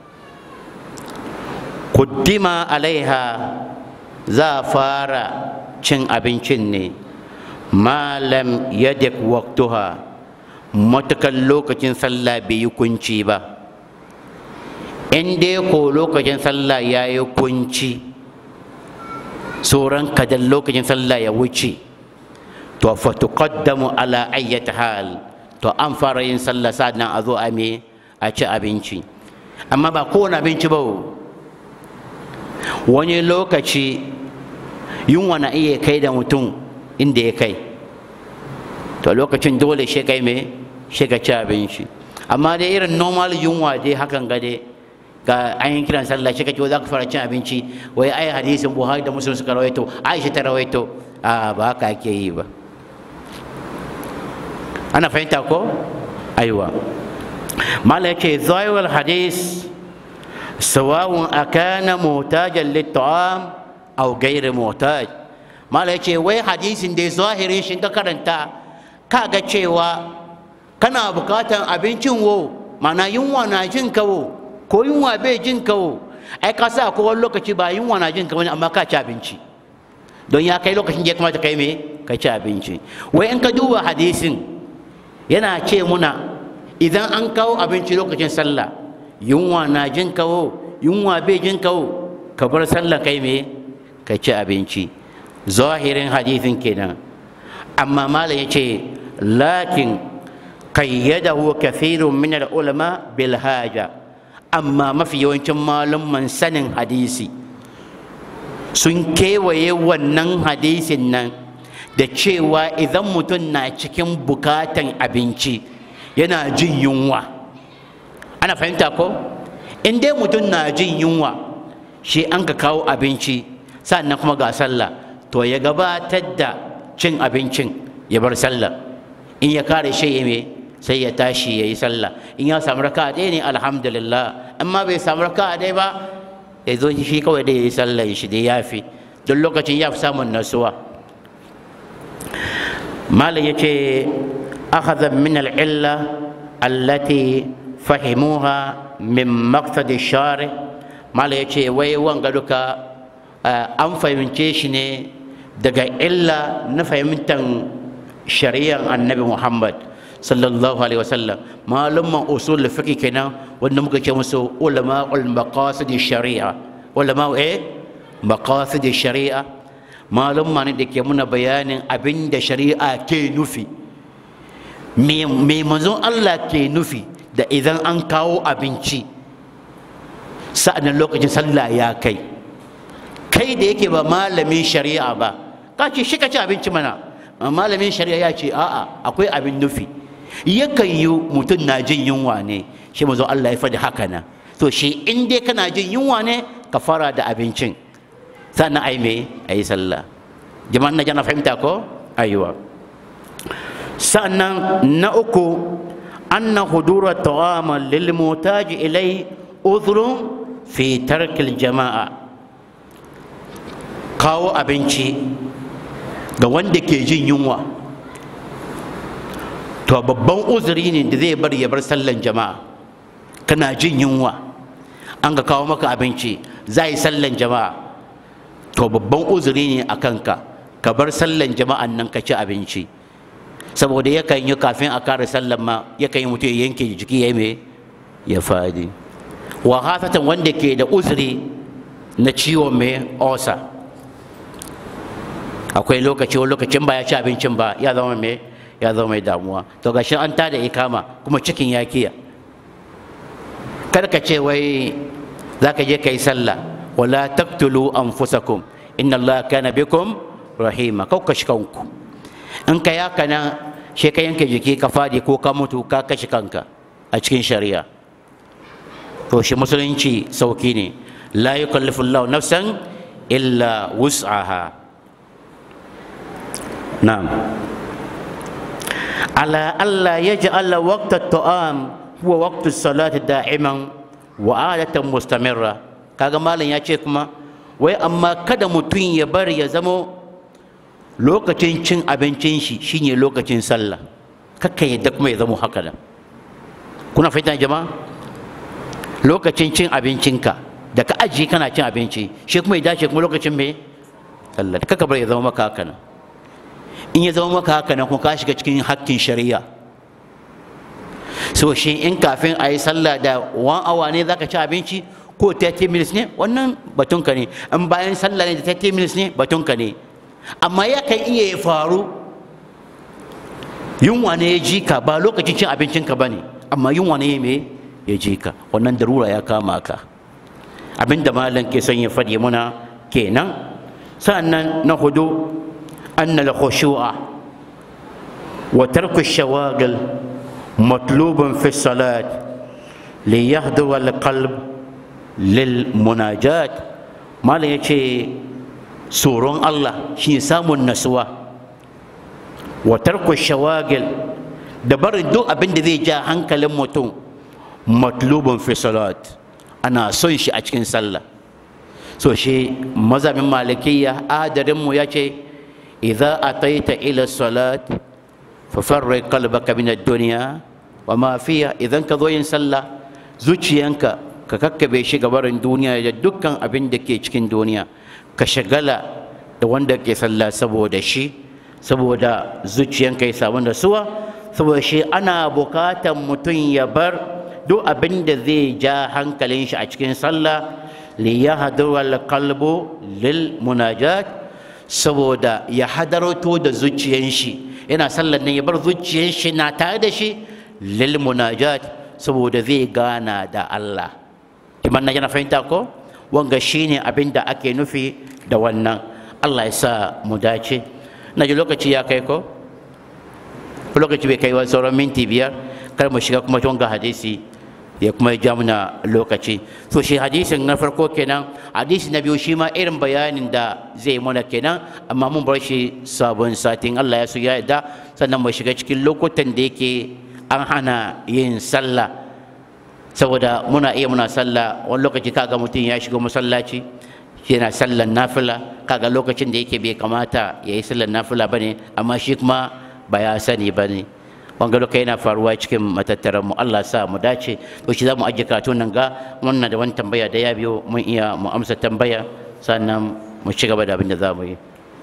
kuddima alaiha za a fara cin abincin ne malam yadik waqtuha matukan lokacin sallah bai yi kunci ba in dai ko lokacin sallah ya yi kunci tsoron kadan lokacin sallah ya wuce to fa tuqaddamu ala ayyati hal to an fara yin sallah sannan a zo a me a ci abinci amma ba kowane abinci ba wani lokaci yunwa na iya kai da mutum inda ya kai to lokacin dole shi kai me shi ka ci abinci amma dai irin normal yunwa dai hakan ga dai ga an yi kiran sallah shi kake za ka fara cin abinci wai ai hadisin buhari da muslim suka rawaito aisha ta rawaito a ba haka ake yi ba ana fahimta ko aiwa mala yake zawal hadis sawawun akana mutajan lit'am aw ghayr mutaj mala yake wai hadisin da zahirin shi ka karanta kaga cewa kana bukatan abincin wo mana yunwa na jin kawo ko yunwa bai jin kawo ai ka sa ko wani lokaci ba yunwa na jin kawo amma ka ci abinci don ya kai lokacin da ya kamata kai me ka ci abinci wai in ka duba hadisin yana ce muna idan an kawo abinci lokacin sallah yunwa na jin kawo yunwa bai jin kawo ka bar sallah kai me ka ci abinci zahirin hadisin kenan amma malam ya ce lakin qayyadahu kathirun min al-ulama bil haja amma mafi yawancin malumman sanin hadisi sun kewaye wannan hadisin nan da cewa idan mutum na cikin bukatan abinci yana jin yunwa ana fahimta ko in dai mutum na jin yunwa shi an ka kawo abinci sannan kuma ga sallah to ya gabatar da cin abincin ya bar sallah in ya kare shi ya sai ya tashi ya yi sallah in ya samu raka ɗaya ne alhamdulillah amma bai samu raka ɗaya ba ya zo shi kawai da ya yi sallah shi da ya fi don lokacin ya fi samun nasuwa malam ya ce akhadha min al'illa allati fahimuha min maqsadi shari malam ya ce wai wanga duka an fahimce shi ne daga illa na fahimtar shari'ar annabi muhammad sallallahu alaihi wasallam malumman usul fiqh kenan wanda muka ce musu ulama ul maqasid shari'a ulama eh maqasid shari'a malumma ne da ke muna bayanin abin da shari'a ke nufi me manzon Allah ke nufi da idan an kawo abinci sa'annan lokacin sallah ya kai kai da yake ba malamin shari'a ba ka ce shi ka ci abinci mana malamin shari'a ya ce a'a akwai abin nufi yakan yi mutum na jin yunwa ne shi mazo Allah ya faɗi haka nan to shi in dai kana jin yunwa ne ka fara da abincin sannan ai me ayi sallah jama'an na jana fahimta ko aiwa sannan na uku anna hudura ta'ama lil mutaji ilai udhrun fi tarkil jama'a kawo abinci ga wanda ke jin yunwa to babban uzuri ne da zai bar ya bar sallan jama'a kana jin yunwa an ga kawo maka abinci za yi sallan jama'a to babban uzuri ne a kanka ka bar sallan jama'an nan ka ci abinci saboda yakan yi kafin a kare sallan ma yakan yi mutum ya yanke jiki ya me ya fadi wa hasatan wanda ke da uzuri na ciwon mai osa akwai lokaci wani lokacin ba ya ci abincin ba ya zama mai ya zama mai damuwa to gashi an tada ikama kuma cikin ya kiya kar ka ce wai za ka je ka yi sallah wala taqtulu anfusakum inna allaha kana bikum rahima kau kashi kanku in ka yaka nan shi ka yanke jiki ka fadi ko ka mutu ka kashi kanka a cikin shari'a to shi musulunci sauki ne la yukallifu Allahu nafsan illa wus'aha na'am ala alla yaj'ala waqta at-ta'am huwa waqtu as-salati da'iman wa adatan mustamirra kaga malam ya ce kuma wai amma kada mutum ya bari ya zamo lokacin cin abincin shi shine lokacin sallah kakka yadda kuma ya zamo haka da kuna fahimta jama'a lokacin cin abincinka da ka ajiye kana cin abinci shi kuma ya dace kuma lokacin me sallah kakka bari ya zama maka haka nan in ya zama maka haka nan kuma ka shiga cikin hakkin shari'a so shi in kafin a yi sallah da one hour ne zaka ci abinci ko 30 minutes ne wannan batunka ne in bayan sallah ne da 30 minutes ne batunka ne amma yakan iya ya faru yunwa ne ya ji ka ba lokacin cin abincinka ba ne amma yunwa ne me ya ji ka wannan darura ya kama ka abinda malam ke son ya faɗi muna kenan sa'annan na hudu annal khushu'a wa tarku shawagil matlubun fi salat li yahdura al-qalb lil munajat malam yace tsoron Allah shi samun nasuwa wa tarku shawagil da barin duk abin da zai ja hankalin mutum matlubun fi salat ana son shi a cikin sallah so shi mazhabin malikiyya adarinmu ya ce idza ataita ila salat fa farri qalbaka min ad-dunya wa ma fiha idan ka zo yin sallah zuciyanka ka kakkabe shi gabarin duniya da dukkan abin da ke cikin duniya ka shagala da wanda ke sallah saboda shi saboda zuciyanka ya samu nasuwa saboda shi ana bukatan mutum ya bar duk abin da zai ja hankalin shi a cikin sallah li yahdura qalbu lil munajat saboda ya hadarto da zuciyan shi yana sallar nan ya bar zuciyan shi na tare da shi lil munajat saboda zai gana da Allah iman na yana fahimta ko wanga shine abin da ake nufi da wannan Allah ya sa mu dace na ji lokaci ya kai ko lokaci bai kai wa sauran minti biyar kar mu shiga kuma wanga hadisi ya kuma ja muna lokaci so shi hadisin na farko kenan hadisi na biyu shi ma irin bayanin da zai mana kenan amma mun bar shi sabon satin Allah ya so ya yarda sannan mu shiga cikin lokutan da yake an hana yin sallah saboda muna iya muna sallah wani lokaci kaga mutum ya shiga masallaci yana sallan nafila kaga lokacin da yake bai kamata ya yi sallan nafila bane amma shi kuma ba ya sani bane wanga loka yana faruwa cikin matattaran mu Allah sa mu dace to shi za mu ajiye karatun nan ga wannan da wani tambaya da ya biyo mun iya mu amsa tambaya sannan mu ci gaba da abin da za mu yi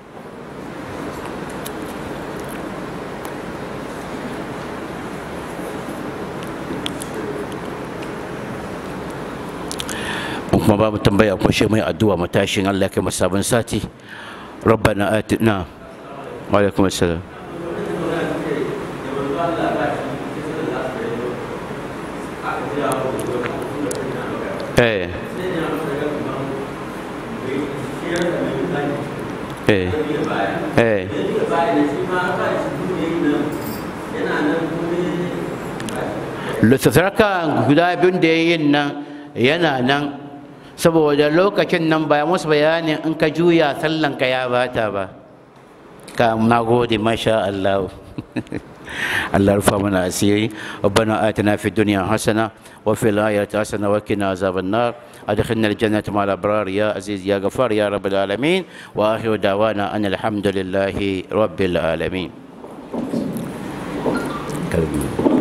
kuma babu tambaya kuma shi mai addu'a matashin Allah kai sabon sati rabbana atina wa alaikum assalam eh eh eh littattafaka guda biyun da ya yin nan yana nan saboda lokacin nan ba musu bayanin in ka juya sallanka ya bata ba ka na gode masha Allah الله يرفع منا أسيري ربنا آتنا في الدنيا حسنة وفي الآخرة حسنة وقنا عذاب النار أدخلنا الجنة مع الأبرار يا عزيز يا غفار يا رب العالمين وآخر دعوانا أن الحمد لله رب العالمين كلمة.